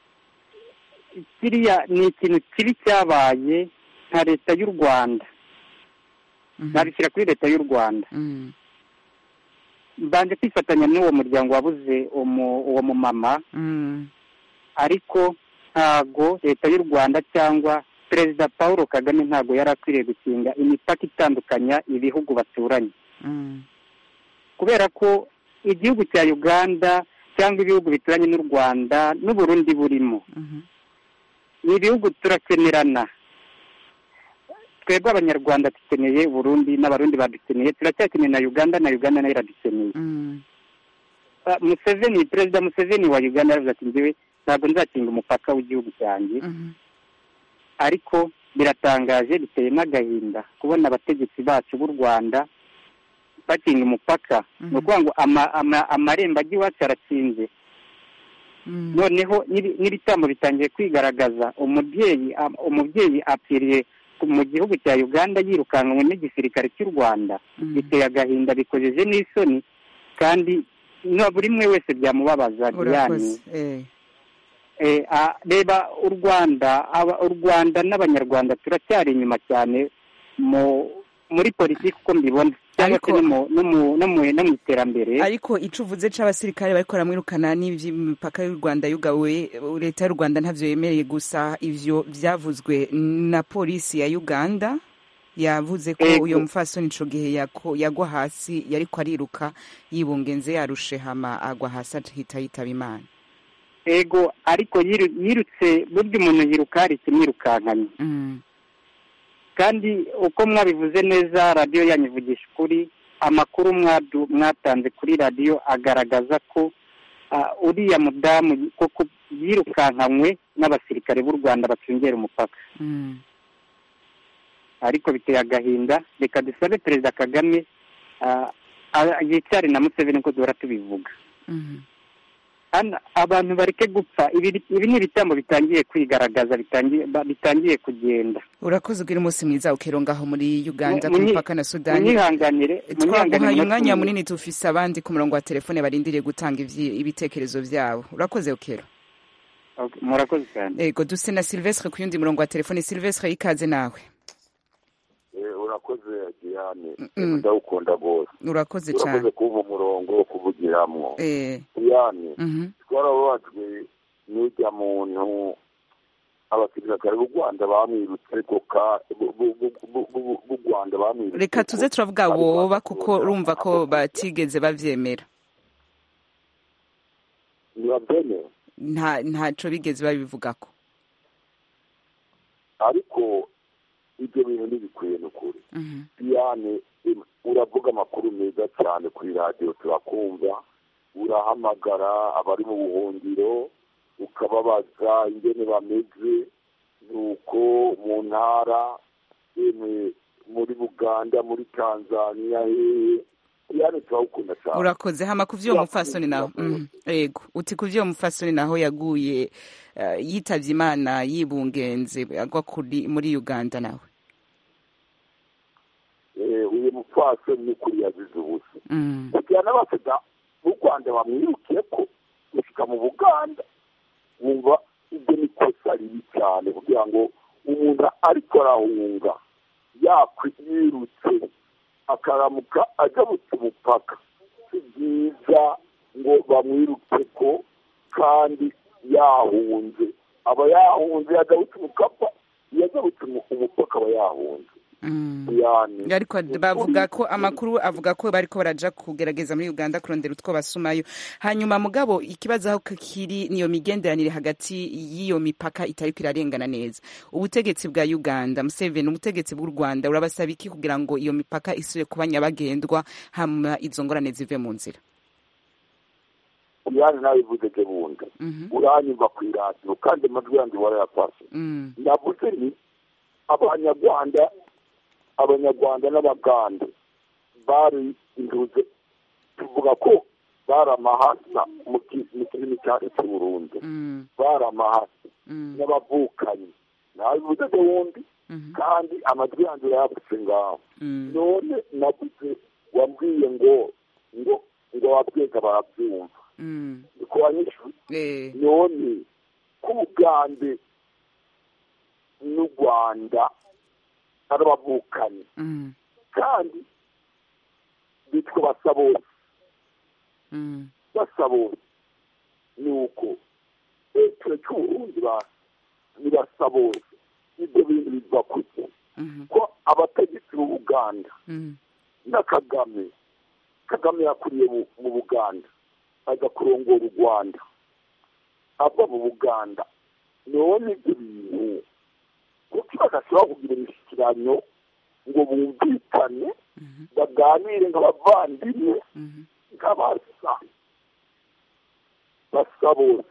kiriya ni ikintu kibi cyabaye nka leta y'u rwanda nabishyira kuri leta y'u rwanda Mm. mbanje kwifatanya n'uwo muryango wabuze umu- uwo mumama Mm. ariko ntago leta y'u rwanda cyangwa perezida paul kagame ntago yari akwiriye gukinga imipaka itandukanya ibihugu baturanye Mm. kubera ko igihugu cya uganda cyangwa ibihugu bituranye n'u rwanda n'uburundi burimo ni ibihugu turakenerana twebwe abanyarwanda dukeneye burundi n'abarundi badukeneye turacyakeneye na uganda na uganda nayo iradukeneye Mm. Ah, museveni perezida museveni wa uganda yaravuze ati njyewe ntabwo nzakinga umupaka w'igihugu cyanjye ariko biratangaje biteye n'agahinda kubona abategetsi bacu b'u rwanda bakinga umupaka ni ukuvuga ngo ama- ama- amarembo ajya iwacu arakinze noneho n'ibi- n'ibitambo bitangiye kwigaragaza umubyeyi am- umubyeyi apfiriye ku- mu gihugu cya uganda yirukankanywe n'igisirikare cy'u rwanda biteye agahinda bikojeje n'isoni kandi na buri umwe wese byamubabaza diane urakoze eh. Eh, ah, reba u rwanda aba- u rwanda n'abanyarwanda turacyari inyuma cyane mu muri politiki uko mbibona cyangwa se no mu- no mu- no mu no mu iterambere ariko ico uvuze c'abasirikare bariko baramwirukana n'ivy'imipaka y'u rwanda yugawe leta y'u rwanda ntavyo yemereye gusa ivyo vyavuzwe na polisi ya uganda yavuze ko Ego. uyo mufasoni ico gihe yako- yagwa hasi yariko ariruka yibungenze yarushe hama agwa hasi ahita yitaba imana ego ariko yiru- yirutse burya umuntu yiruka hari ikimwirukankanye kandi uko mwabivuze neza radiyo yanyivugisha ukuri amakuru mwadu- mwatanze kuri radiyo agaragaza ko ah, uriya mudamu koko yirukankanywe n'abasirikare b'u rwanda bacungera umupaka ariko biteye agahinda reka dusabe perezida kagame ah, ah, yicare na museveni ko duhora tubivuga Hano abantu bareke gupfa ibi ibi ni ibitambo bitangiye kwigaragaza bitangiye ba- bitangiye kugenda urakoze ugira umunsi mwiza ukero ngaho muri uganda Mu- ku munyi- mupaka na sudani munyihanganire twaguhaye munyihanganire umwanya umunsi- munini tufise abandi ku murongo wa telefone barindiriye gutanga ivyi- ibitekerezo vyabo urakoze ukero Okay, murakoze cyane ego duse na silvestre ku yundi murongo wa telefone silvestre ikaze nawe urakoze diane Mm. ndawukunda rwose urakoze urakoze cane kuba umurongo wo kuvugiramwo Eh, diane mhm. twarababajwe n'ujya muntu abasirikare b'u rwanda bamwirutse ariko ka b'u- b'u- b'u- b'u- b'u- b'u rwanda bamwirutse reka tuze turavuga boba kuko urumva ko batigeze bavyemera ntibabyemeye nta ntaco bigeze babivugako ariko ibyo bintu ntibikwiye ni ukuri diane em, uravuga amakuru meza cyane kuri radiyo turakumva urahamagara abari mu buhungiro ukababaza ingene bameze nuko mu ntara yemwe muri buganda muri tanzania hehe diane turawukunda cyane urakoze hama ku vy'uwo mupfasoni naho Mhm. ego uti ku vy'uwo mupfasoni naho yaguye eh, yitavye imana yibungenze agwa kuri muri uganda nawe Eh, uyu mupfasoni ni ukuri yazize ubusa Mm. kugira n'abasida b'u rwanda bamwirukiye ko gushika mu buganda wumva ibyo ni kosa ribi cyane kugira ngo umuntu ariko arahunga yakwirutse akaramuka ajabutse umupaka si byiza ngo bamwiruke ko kandi yahunze aba yahunze yajabutse umukapa iyo ajabutse umu- umupaka aba yahunze yani ariko bavuga ko amakuru avuga ko bariko baraja kugerageza muri uganda kurondera utwo basumayo hanyuma mugabo ikibazo aho kiri niyo migenderanire hagati y'iyo mipaka itariko irarengana neza ubutegetsi bwa uganda museveni ubutegetsi bw'u rwanda urabasaba iki kugira ngo iyo mipaka isubire kuba nyabagendwa hama izo ngorane zive mu nzira yani nawe ivuze ke bundi uranyumva ku iradiyo kandi amajwi yanjye warayafashe Mm. navuze ni abanyarwanda abanyarwanda n'abagande bari induze tuvuga ko bari amahasa mu ki- mu kirimi cyacu cy'uburundi bari amahasa n'abavukanyi nawe bivuze ke wundi kandi amajwi yanjye urayafashe ngaho none navuze wambwiye ngo ngo ngo ababwega barabyumva niko wanyishuye none ko ubugande n'u rwanda ari abavukanyi kandi bitwa basabose basabose ni uko ture cy'uburundi ba ni basabose ibyo bintu biva kuki ko abategetsi b'ubuganda na kagame kagame yakuriye mu- mu buganda ajya kurongora u rwanda ava mu buganda none ibyo bintu kuki badashobora kugira imishyikirano ngo bumvikane baganire nk'abavandimwe nk'abasa basa bose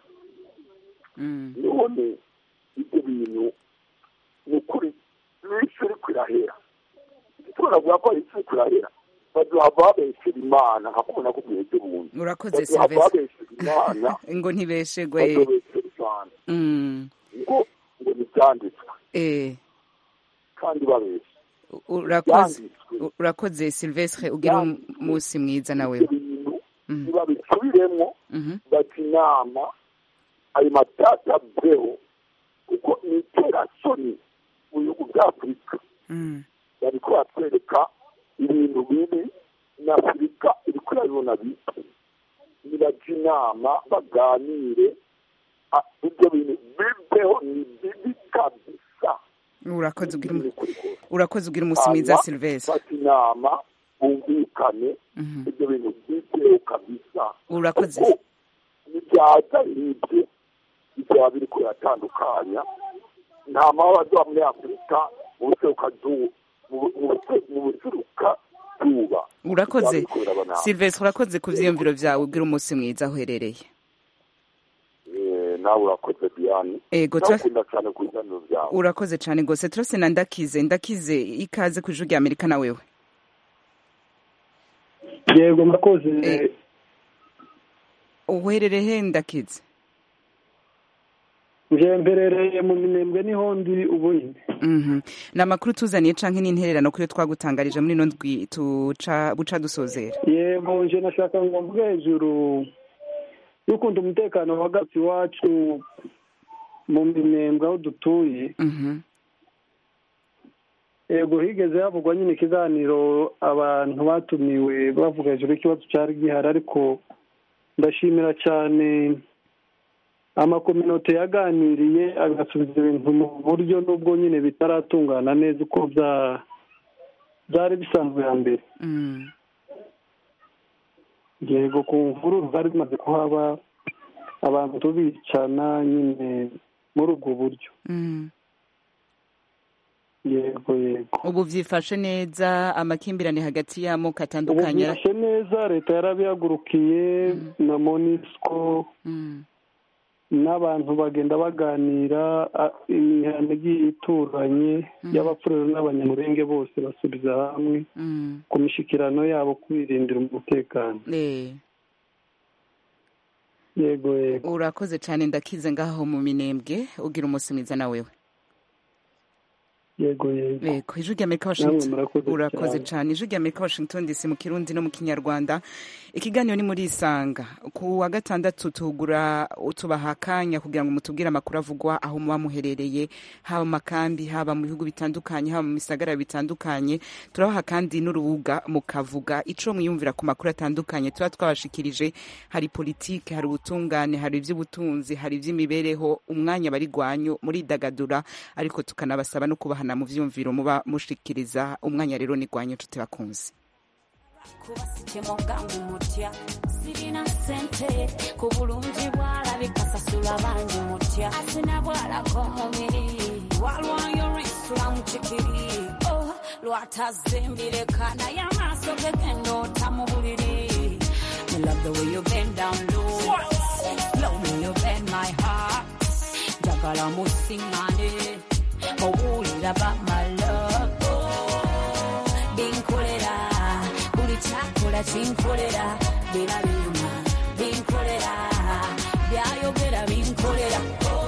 none ibyo bintu ni ukuri n'isi iri kurahera turavuga ko isi iri kurahera baduha babeshyera imana nka kumwe nakubwiye ibyo buntu urakoze baduha silvestre babeshyera imana ngo ntibeshegwe badobeshyera imana Mm. ngo ngo ntibyanditswe eh kandi babeshya urakoze urakoze silvestre ugira umunsi mwiza nawe ntibabisubiremo bati inama ayo matata aveho kuko ni iterasoni mu bihugu bya afurika bariko batwereka ibintu bibi na afurika iriko irabibona bibi nibaja inama baganire Ah, ibyo bintu biveho ni bibi kabisa urakoze ugira umu- urakoze ugira umunsi mwiza Hanyuma silvestre bafata inama bumvikane ibyo bintu biveho kabisa urakoze nibyaza nk'ibyo bizaba biri kuratandukanya nta mahoro azoba muri afurika mu buserukazuba mu- mu buse- mu buseruka zuba urakoze Bizaba biriko biraba nabi. silvestre urakoze ku vyiyumviro vyawe ubwira umunsi mwiza aho uherereye Eh, nawe urakoze diane Ego, tura- ndakunda cyane ku biganiro byawe urakoze cane gose turose na ndakize ndakize ikaze ku ijuru rya amerika na wewe yego murakoze uherereye he ndakize nje mberereye mu minembwe niho ndi ubu nyine Mhm. ni amakuru tuzaniye canke n'intererano kuyo twagutangarije muri ino ndwi tuca buca dusozera yego nje nashaka ngo mvuge hejuru y'ukunda umutekano hagati iwacu mu minembwe aho dutuye yego higeze havugwa nyine ikiganiro abantu batumiwe bavuga hejuru y'ikibazo cyari gihari ariko ndashimira cyane amakominote yaganiriye agasubiza ibintu mu buryo n'ubwo nyine bitaratungana neza uko bya- byari bisanzwe hambere yego ku mvururu zari zimaze kuhaba abantu bicana nyine muri ubwo buryo Mm. yego yego ubu vyifashe neza amakimbirane hagati y'amoko ubu atandukanye byifashe neza leta yarabihagurukiye na monisco n'abantu bagenda baganira a- imihana igiye ituranye y'abapfurero n'abanyamurenge bose basubiza hamwe Mm. ku mishikirano yabo kwirindira umutekano Eh. yego yego urakoze cane ndakize ngaho mu minembwe ugira umunsi mwiza na wewe yego yego Yego, ijwi ry'Amerika Namwe Washington murakoze urakoze cyane. cyane ijwi ry'Amerika Washington DC mu kirundi no mu kinyarwanda ikiganiro ni muri isanga ku wa gatandatu tugura tubaha akanya kugira ngo mutubwire amakuru avugwa aho muba muherereye haba mu makambi haba mu bihugu bitandukanye haba mu bisagara bitandukanye turabaha kandi n'urubuga mukavuga ico mwiyumvira ku makuru atandukanye tuba twabashikirije hari politike hari ubutungane hari ivy'ubutunzi hari ivy'imibereho umwanya bari gwanyu muridagadura ariko tukanabasaba no kubahana mu vyumviro muba mushikiriza umwanya rero ni gwanyu nshuti bakunzi kubasitemo bwangu mutya sirina sente ku bulungi bwalabika sasula bangi mutya asina bwalako mubiri walwayo lwisula mu kikiri oh, lwatazimbireka naye amaaso ge gendoota mu buliri Me love the way you bend down low Slow me you bend my heart njagala musiŋŋane owulira ba my love binkolera buli kyakola kinkolera bira binyuma binkolera byayogera binkolera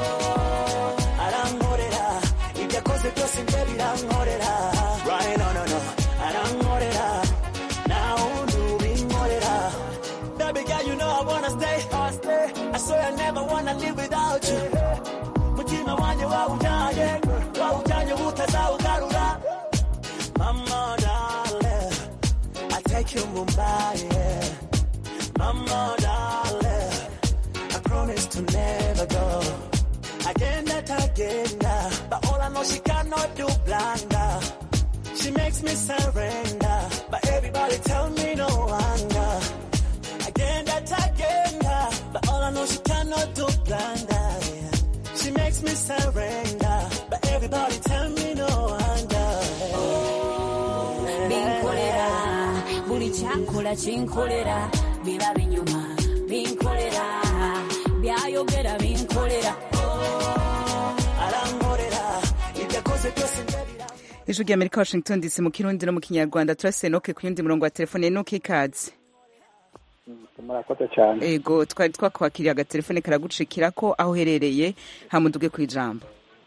arankorera ibyo akoze byose nje birankorera right no no no arankorera nawe undi ubinkorera baby girl you know I wanna stay I swear I never wanna live without you mutima wanjye wawujyanye wawujyanye utazawugarura mama darling I take you Mumbai yeah. mama darling I promise to never go agenda tagenda but all I know she cannot do blunder she makes me surrender but everybody tell me no wonder agenda tagenda but all I know she cannot do blunder yeah. she makes me surrender but everybody tell me no wonder binkolera buli kyakola kinkolera biba binyuma binkolera byayogera binkolera arankorera ibyo akoze byose nje ijwi ry'Amerika Washington DC mu kirundi no mu kinyarwanda turase Enoke ku yundi murongo wa telefone Enoke ikaze murakoze cyane ego twari twakwakiriye agatelefone karagucikira ko aho uherereye hamuduge ku ijambo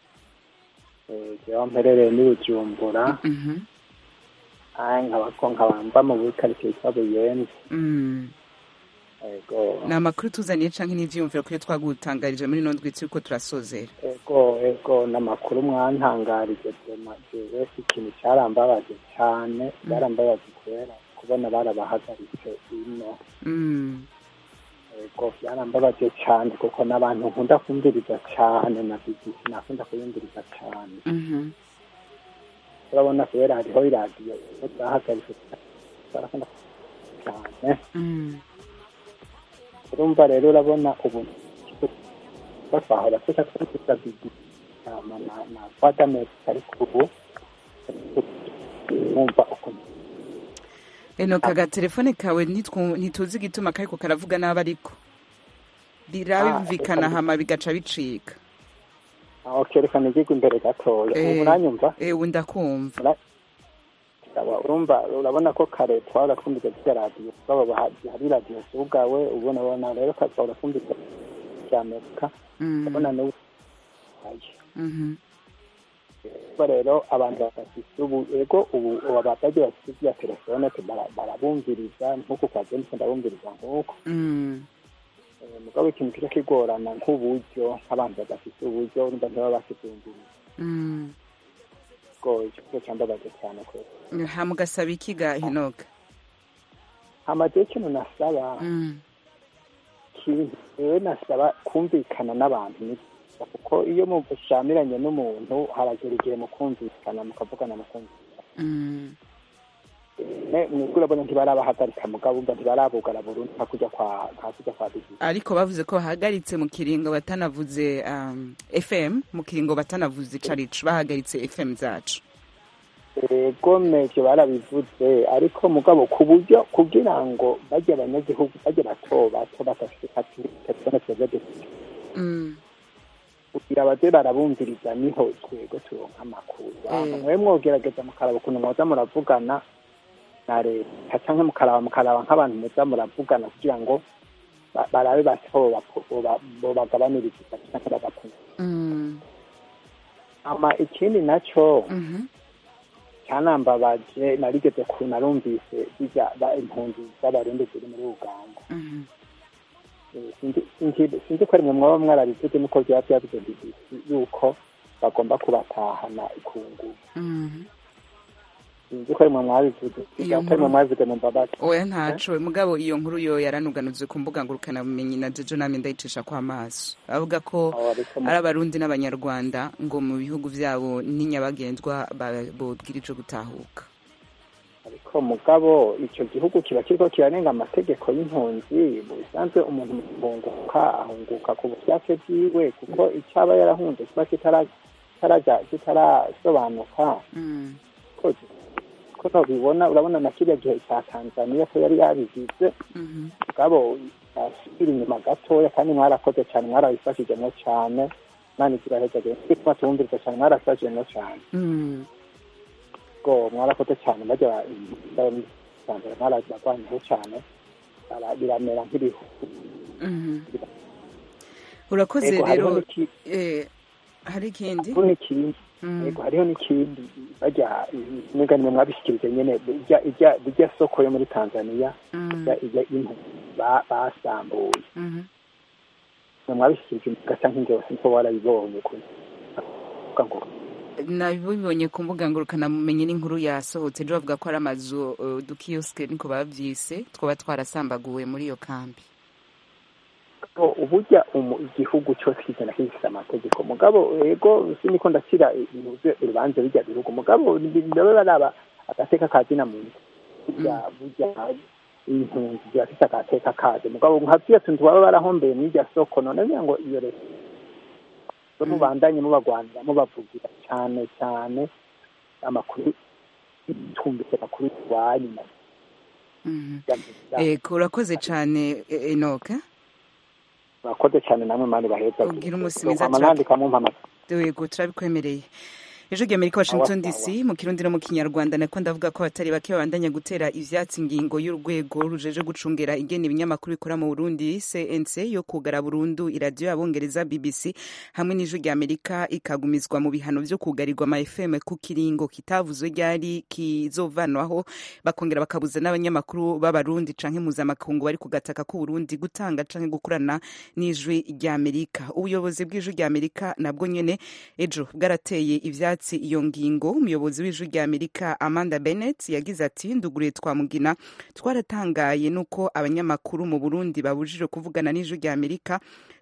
jewe mperereye ni bujumbura ayi nkaba ko nkaba mba mu bukaritsiye yitwa buyenzi Mm. ego ni amakuru tuzaniye canke n'ivyiyumviro kuyo twagutangarije muri ino ndwi turiko turasozera ego ego n'amakuru mwantangarije dema jewe ikintu cyarambabaje cyane byarambabaje kubera kubona barabahagaritse ino Mm. ego byarambabaje cyane kuko n'abantu nkunda kumviriza cyane na bbc nakunda kuyumviriza cyane Mhm. urabona kubera hariho iradiyo zahagaritse barakunda cyane Mm. urumva rero urabona ubu kuko twahora tuca twumviriza bbc hama na na voix d'Amerique ariko ubu mwumva ukuntu enoka agatelefone kawe ntitwu- ntituzi igituma kariko karavuga nabi ariko birabimvikana hama bigaca bicika aho kerekana igihugu imbere gatoya ubu uranyumva ewe ndakumva Aba- urumva urabona ko kare twahora twumviriza zirya radiyo baba hari radiyo zugawe ubona ubona rero ka twahora twumviriza rya amerika urabona n'ubu Mhm. kuba rero abantu badafite ubu ego ubu ubu abatajya bafite ibya telefone bara- barabumviriza nk'uku kwa james ndabumviriza nk'uko Mm. Eh, mugabo ikintu kiba kigorana nk'uburyo nk'abantu badafite uburyo urumva ntibaba bakibumviriza Mm. ubwo icyo cyambabaje cyane kubera hama ugasaba ikiga henoka hamaze ikintu nasaba Mm. kintu rero nasaba kumvikana n'abantu ni byiza kuko iyo mushamiranye n'umuntu haragera igihe mukumvikana mukavugana mukumvikana Mm. Ne- mwebwe urabona ntibarabahagarika mugabo umva ntibarabugara burundu nka kujya kwa nka kujya kwa bibi ariko bavuze ko bahagaritse mu kiringo batanavuze um, fm mu kiringo batanavuze icarico bahagaritse fm zacu ego mevyo barabivuze ariko mugabo ku buryo kugira ngo bajye abanyagihugu bajye bato bato badafite telefone twebwe dufite Mm. kugira baze barabumviriza niho twego turonka amakuru Eh. mwe mwogerageza mukaraba ukuntu mwoza muravugana na leta canke mukaraba mukaraba nk'abantu muza muravugana kugira ngo ba- barabe bati ko bobapo- boba- bobagabaniriza igisa canke bagapima Mm. ama ikindi naco Mhm. cyanambabaje narigeze ku narumvise bijya ba impunzi z'abarundi ziri muri uganda Mhm. Eh, sinzi- sinzi sinzi ko rimwe mwaba mwarabivuze nuko byaba byavuze bbc yuko bagomba kubatahana ku ngufu Mhm. sinzi ko rimwe mwabivuze Iyo ko rimwe nkuru- mwabivuze mu mbabazi oya ntaco mugabo iyo nkuru yo yaranuganuzwe ku mbuga ngurukanabumenyi na jejo nami ndayicisha kwa maso avuga ko ari abarundi n'abanyarwanda ngo mu bihugu vyabo n'inyabagendwa ba- bobwirijwe gutahuka ariko mugabo icyo gihugu kiba kiriko kirarenga amategeko y'impunzi mu bisanzwe umuntu mu guhunguka ahunguka ku bushake bwiwe kuko icyo aba yarahunze kiba kitara- kitaraja kitarasobanuka Mm. ko ko nobibona urabona na kiriya gihe cya tanzaniya ko yari yabigize Mhm. mugabo asubira inyuma gatoya kandi mwarakoze cyane mwarabifashijemo cyane imana ikiraheza gituma tubumviriza cyane mwarafashijemo cyane Mm. ubwo mwarakoze cyane bajya mbere mwaragwanyeho cyane bara- biramera nk'ibihugu Mhm. urakoze Ego, hariho rero n'iki- eh, hari ikindi hariho n'ikindi Mm. yego hariho n'ikindi bajya mwega nimwe mwabishyikirije nyene irya irya irya soko yo muri tanzaniya Mm. irya irya impu ba- basambuye Mhm. mwe mwabishyikirije mugasa nk'ingewe sinko warabibonye kuri kuvuga ngo nabibonye ku mbuga ngurukanabumenyi n'inkuru yasohotse ejo bavuga ko ari amazu uh, dukiyosike niko bavyise twaba twarasambaguwe muri iyo kambi ko uburya umu- igihugu cyose kigenda gifite amategeko mugabo ego siniko ndakira ibintu vyo- urubanza bijya bihugu mugabo ndabe baraba agateka ka zina muntu burya burya impunzi zirafite agateka kazo mugabo nka vya tuntu baba barahombeye mw'irya soko none ngira ngo iyo leta zo mubandanye mubagwanira mubavugira cyane cyane amakuru tumbise amakuru iwanyu Mhm. Ego urakoze cane eh, enoka murakoze cyane namwe mani baheza Ugira umunsi mwiza, Ama nandika mu mpamagara yego turabikwemereye ejo ry'amerika washington dc mu kirundi no mu kinyarwanda nako ndavuga ko abatari bake babandanya gutera ivyatsi ingingo y'urwego rujeje gucungera ingene ibinyamakuru bikora mu burundi cnc yo kugara burundu iradiyo y'abongereza bbc hamwe n'ijwi ry'amerika ikagumizwa mu bihano vyo kugarirwa ama fm ku kiringo kitavuzwe ryari kizovanwaho bakongera bakabuza n'abanyamakuru b'abarundi canke mpuzamakungu bari ku gataka k'uburundi gutanga canke gukorana n'ijwi ry'amerika ubuyobozi bw'ijwi ry'amerika nabwo nyene ejo bwarateye ivyatsi iyo ngingo umuyobozi w'ijwi ry'amerika amanda bennett yagize ati nduguriye twamugina twaratangaye nuko abanyamakuru mu burundi babujijwe kuvugana n'ijwi ry'amerika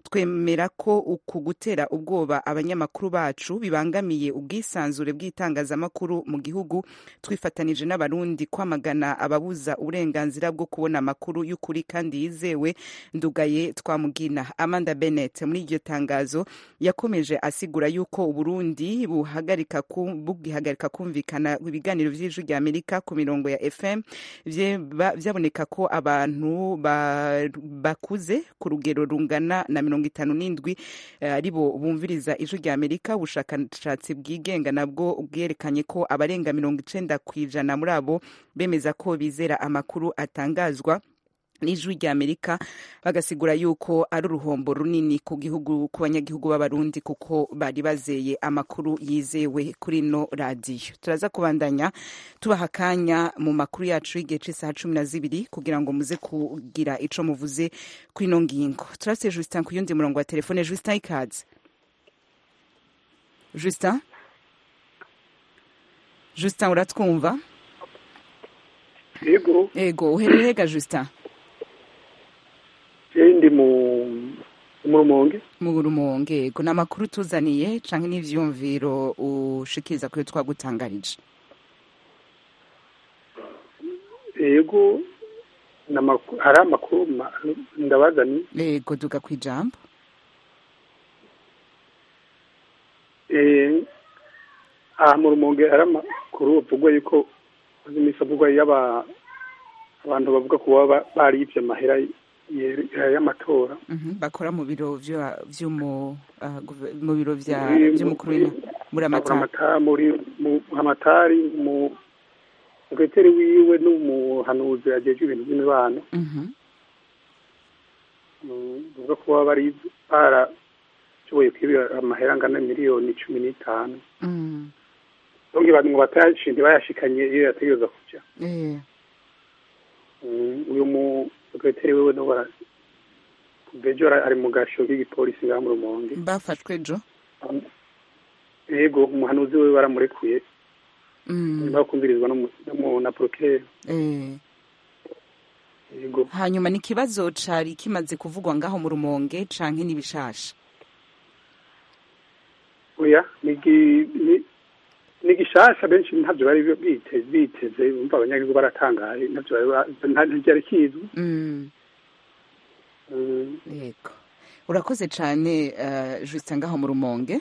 twemera ko uku gutera ubwoba abanyamakuru bacu bibangamiye ubwisanzure bw'itangazamakuru mu gihugu twifatanije n'abarundi kwamagana ababuza uburenganzira bwo kubona amakuru y'ukuri kandi yizewe ndugaye twamugina amanda bennett muri iryo tangazo yakomeje asigura yuko uburundi buhagarika ku- bugihagarika kumvikana ibiganiro vy'ijwi rya amerika ku mirongo ya fm vye- ba- vyaboneka ko abantu ba- bakuze ku rugero rungana na mirongo itanu n'indwi eh, aribo bumviriza ijwi rya amerika ubushakashatsi bwigenga nabwo bwerekanye ko abarenga mirongo icenda ku ijana muri abo bemeza ko bizera amakuru atangazwa n'ijwi rya amerika bagasigura yuko ari uruhombo runini ku gihugu ku banyagihugu b'abarundi kuko bari bazeye amakuru yizewe kuri ino radiyo turaza kubandanya tubaha akanya mu makuru yacu y'igihe cy'isaha cumi na zibiri kugira ngo muze kugira ico muvuze kuri ino ngingo turase justin ku yundi murongo wa telefone justin ikaze justin justin uratwumva yego ego uherereye ga justin je ndi mu mu rumonge mu rumonge ego ni amakuru tuzaniye canke n'ivyumviro ushikiriza kuyo twagutangarije yego n'amakuru- hari amakuru ma- ndabazani ego duga kwijambo Eh, aha mu rumonge hari amakuru avugwa yuko uzi iminsi avugwa y'aba abantu bavuga ko baba baribye amahera ye- y'amatora Mhm, bakora mu biro vya- vy'umu ah, guve- mu biro vya Muri- vy'umukuru w'ina- muri amatara Amata- muri mu amatari mu sekreteri wiwe n'umuhanuzi ajejwe ibintu by'imibano Mhm, Mm, bavuga ko baba bari barashoboye kwibira amahera angana miliyoni cumi n'itanu mm, donke abantu ngo batayashinde bayashikanye iyo yategereza kuja eh, Mm, uyu mu sekreteri wiwe no bara bejo ara- ari mu gasho k'igipolisi ngaha mu rumonge bafashwe ejo yego umuhanuzi we baramurekuye Mm, nyuma yo kumvirizwa n'umu- n'umu- na procureur eh. yego hanyuma ni ikibazo cari kimaze kuvugwa ngaho mu rumonge canke n'ibishasha oya nigi ni ni gishasha benshi ntabyo bari biteze biteze umva abanyagihugu baratangaye ntabyo bari ba- nta- ntibyari kizwi Mm, Mm, yego urakoze cane uh, justin ngaho mu rumonge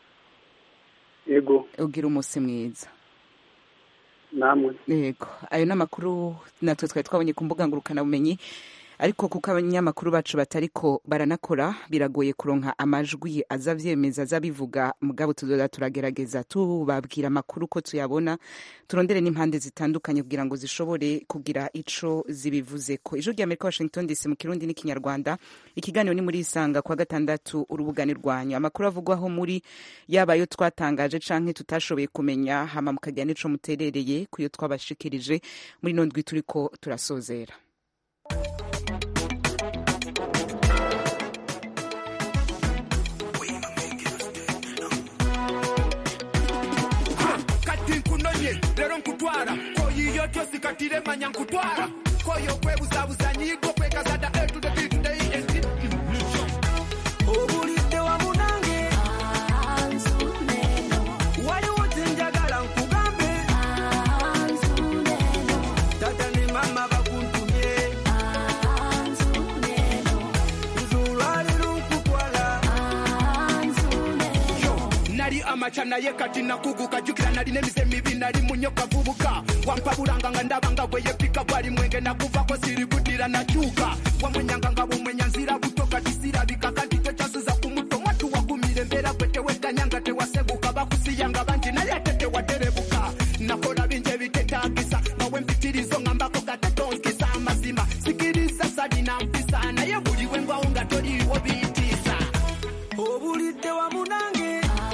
yego ugira umusi mwiza namwe yego ayo ni amakuru natwe twari twabonye ku mbuga ngurukanabumenyi ariko kuko abanyamakuru bacu batariko baranakora biragoye kuronka amajwi aza avyemeza aza bivuga mugabo tuzoza turagerageza tubabwira amakuru ko tuyabona turondere n'impande zitandukanye kugira ngo zishobore kugira ico zibivuzeko ijwi rya amerika washington dc mu kirundi n'ikinyarwanda ikiganiro ni muri isanga kwa gatandatu urubugani rwanyu amakuru avugwaho muri yaba ayo twatangaje canke tutashoboye kumenya hama mukagira n'ico muterereye kuyo twabashikirije muri ino ndwi turiko turasozera kati nkunonye lero nkutwara koyiyo tyosi katire manya nkutwara koyo kwebuzabuza nyigo kwekazada a to the b to the e and t obulidde wamu nange waliwo kyenjagala nkugambe tata ne mama bakuntumye nzulwaliro nkutwala nali amaca naye kati nakuguka jukira nali nemize mibi nali munyoka vubuka wampabulanga nga ndabanga bweyepika bwali mwenge nakuvako siri kudira nakyuka wamwenyanga nga bumwenya nzira buto kati sirabika kanti tokyasuza ku muto mwatu wagumire embeera gwe teweganya tewaseguka bakusiyanga bangi naye ate tewaterebuka nakola bingi ebitetagisa nawe mpitirizo ngambako gatetonskisa amazima sikiriza salina mpisa naye buli wengwawo nga toliiwo biitiisa obulidde wamu nange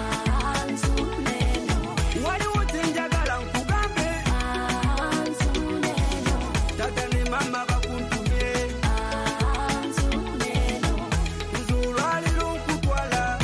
waliwo kyenjagala nkugambe tata ne mama bakuntumye nzulwaliro nkutwala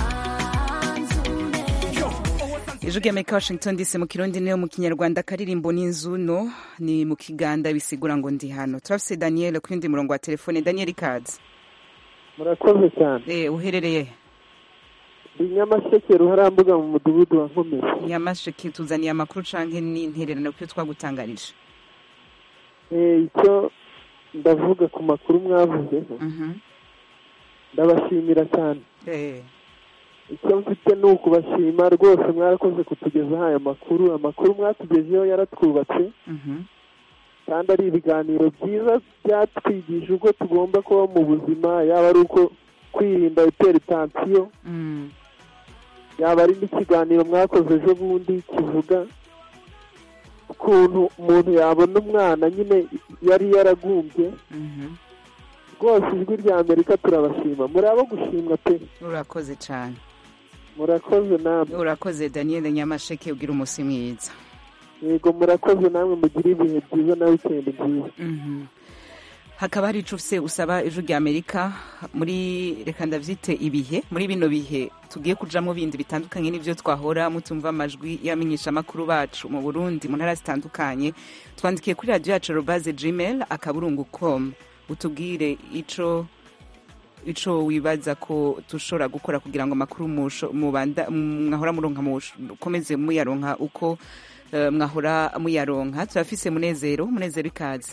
ijwi rya amerika washington dc mu kirundi niyo mu kinyarwanda akaririmbo n'inzuno ni mu kiganda bisigura ngo ndi hano turafise daniel ku yundi murongo wa telefone daniel ikaze murakoze cyane Eh, uherereye ndi nyamasheke ruharambuga mu mudugudu wa nkomezi nyamasheke tuzaniye amakuru canke n'intererano kuyo twagutangarije Eh, icyo ndavuga ku makuru mwavuze ndabashimira cyane Eh, icyo mfite ni ukubashima rwose mwarakoze kutugezaho aya makuru amakuru mwatugejeho yaratwubatse mhm. kandi ari ibiganiro byiza byatwigije uko tugomba kuba mu buzima yaba ari uko kwirinda iperitansiyo Mm. yaba ari n'ikiganiro mwakoze ejo bundi kivuga ukuntu umuntu yabona umwana nyine yari yaragumbye Mhm. rwose ijwi rya amerika turabashima muri abo gushimwa pe urakoze cane murakoze namwe urakoze daniel nyamasheke ugira umusi mwiza yego murakoze namwe mugire ibihe byiza na wikendi nziza Mhm. hakaba hari ico ufise usaba ijwi rya amerika muri reka ndavyite ibihe muri bino bihe tugiye kujamwo bindi bitandukanye n'ivyo twahora mutumva amajwi y'abamenyeshamakuru bacu mu burundi mu ntara zitandukanye twandikiye kuri radiyo yacu robaze gmail akaburungu com utubwire ico ico wibaza ko dushobora gukora kugira ngo amakuru musho- mubanda mwahora muronka mukomeze muyaronka uko eh, mwahora muyaronka turafise munezero munezero ikaze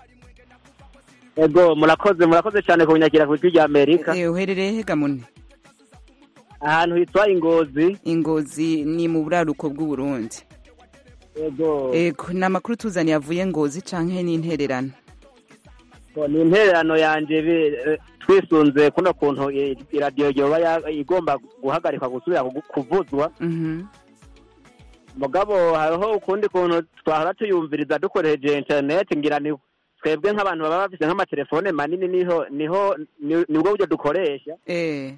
ego murakoze murakoze cyane kunyakira ku ijwi rya amerika Eh, uherereye hega mune ahantu hitwa ingozi ingozi ni mu buraruko bw'uburundi ego ego ni amakuru tuzaniye avuye ngozi canke n'intererano Ngo ni intererano yanje bi- eh, twisunze kuno kuntu i- iradiyo yoba ya- igomba guhagarikwa gusubira kugu- kuvuzwa Mhm. mugabo hariho ukundi kuntu twahora tuyumviriza dukoresheje interineti ngira ni twebwe nk'abantu baba bafise nk'amatelefone manini niho niho ni- nibwo buryo dukoresha eh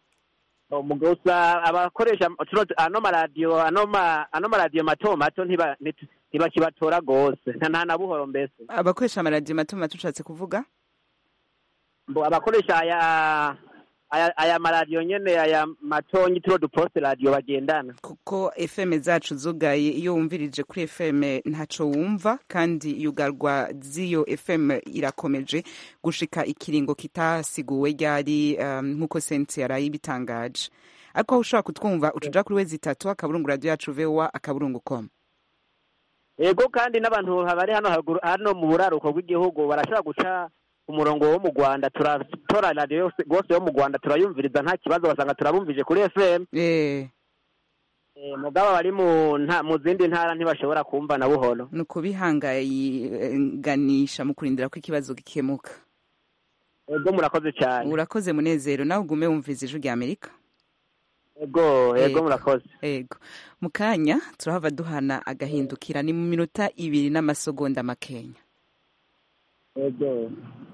gusa abakoresha tuno ano maradiyo ano ma- ano maradiyo mato mato ntiba- nti- ntibakibatora gose nta nta na buhoro mbese abakoresha amaradiyo mato mato ushatse kuvuga Mbo abakoresha aya aya aya maradiyo nyene aya matonyi turo duposte radiyo bagendana kuko fm zacu zugaye iyo wumvirije kuri fm ntaco wumva kandi yugarwa z'iyo fm irakomeje gushika ikiringo kitasiguwe ryari um, nk'uko sensi yaraye ibitangaje ariko aho ushobora kutwumva utuja kuri wezi itatu akaburungu radiyo yacu voa akaburungu com ego kandi n'abantu bari hano haruguru hano mu buraruko bw'igihugu barashobora guca umurongo wo mu rwanda turatora radiyo yose rwose yo mu rwanda turayumviriza nta kibazo basanga turabumvije kuri fm eh Eh, mugabo bari mu nta mu zindi ntara ntibashobora kumva na buhoro ni ukubihanganisha mu kurindira ko ikibazo gikemuka ego murakoze cyane urakoze munezero nawe ugume wumviriza ijwi rya amerika ego ego murakoze ego mu kanya turahava duhana agahindukira ni mu minota ibiri n'amasegonda makenya ego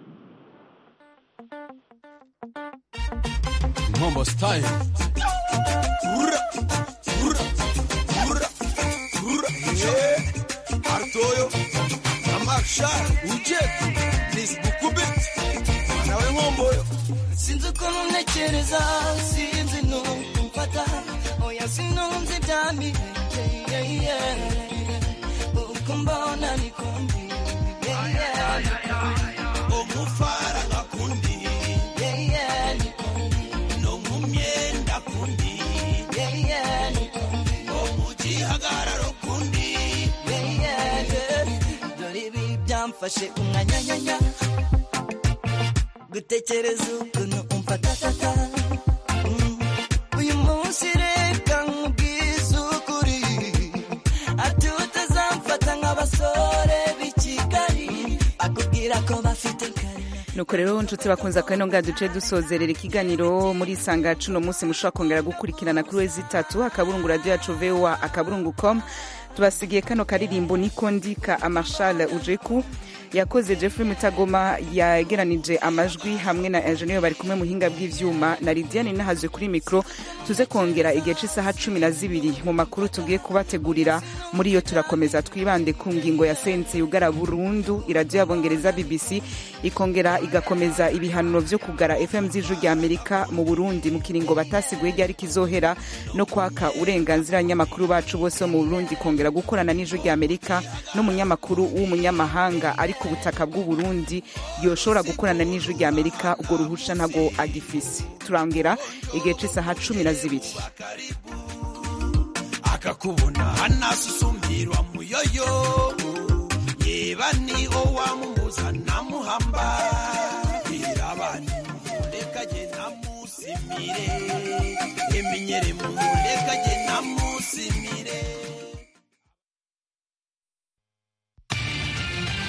Mambo style. Ura, ura, ura, ura. Yeah. Artoyo, Amakshar, Ujet, Miss Bukubit, nawe nkomboyo. sinzi ukuntu ntekereza sinzi n'uko mfata oya sinumva ibyamirenge yeah, yeah. uko mbona niko ndi yeah, yeah, niko ndi. Omufara ngakundi, yeah, yeah, niko ndi. no mu myenda kundi, yeah, yeah, niko ndi. omugihagararo kundi. yeah, yeah, yeah. dore ibi byamfashe umwanyanyanya gutekereza ukuntu umfatatata Mm. uyu munsi reka nkubwize ukuri ati utazamfata nk'abasore b'i kigali akubwira ko bafite nuko rero nshuti bakunze akano nga duce dusozerera ikiganiro muri isanga cuno munsi mushobora kongera gukurikirana kuri wezi itatu akaburungu radiyo yacu voa akaburungu com tubasigiye kano karirimbo niko ndika amashale ujeku yakoze jeffrey mutagoma yegeranije amajwi hamwe na enjeniyeri bari kumwe muhinga bw'ivyuma na lidiane nahazwe kuri mikoro tuze kongera igihe cy'isaha cumi na zibiri mu makuru tugiye kubategurira muri yo turakomeza twibande ku ngingo ya sense yugara burundu iradiyo y'abongereza bbc ikongera igakomeza ibihanuro vyo kugara fm z'ijwi rya amerika mu burundi mu kiringo batasiguye ryari kizohera no kwaka uburenganzira abanyamakuru bacu bose bo mu burundi kongera gukorana n'ijwi rya amerika n'umunyamakuru w'umunyamahanga ari ku butaka bw'u Burundi yoshobora gukorana n'ijwi rya Amerika ubwo ruhusha ntago agifise turangera igihe c'isaha cumi na zibiri akakubona hanasusumbirwa muyoyo yeba niho wamumuza namuhamba irabani mumuleka je namusimire eminyere mumuleka je namu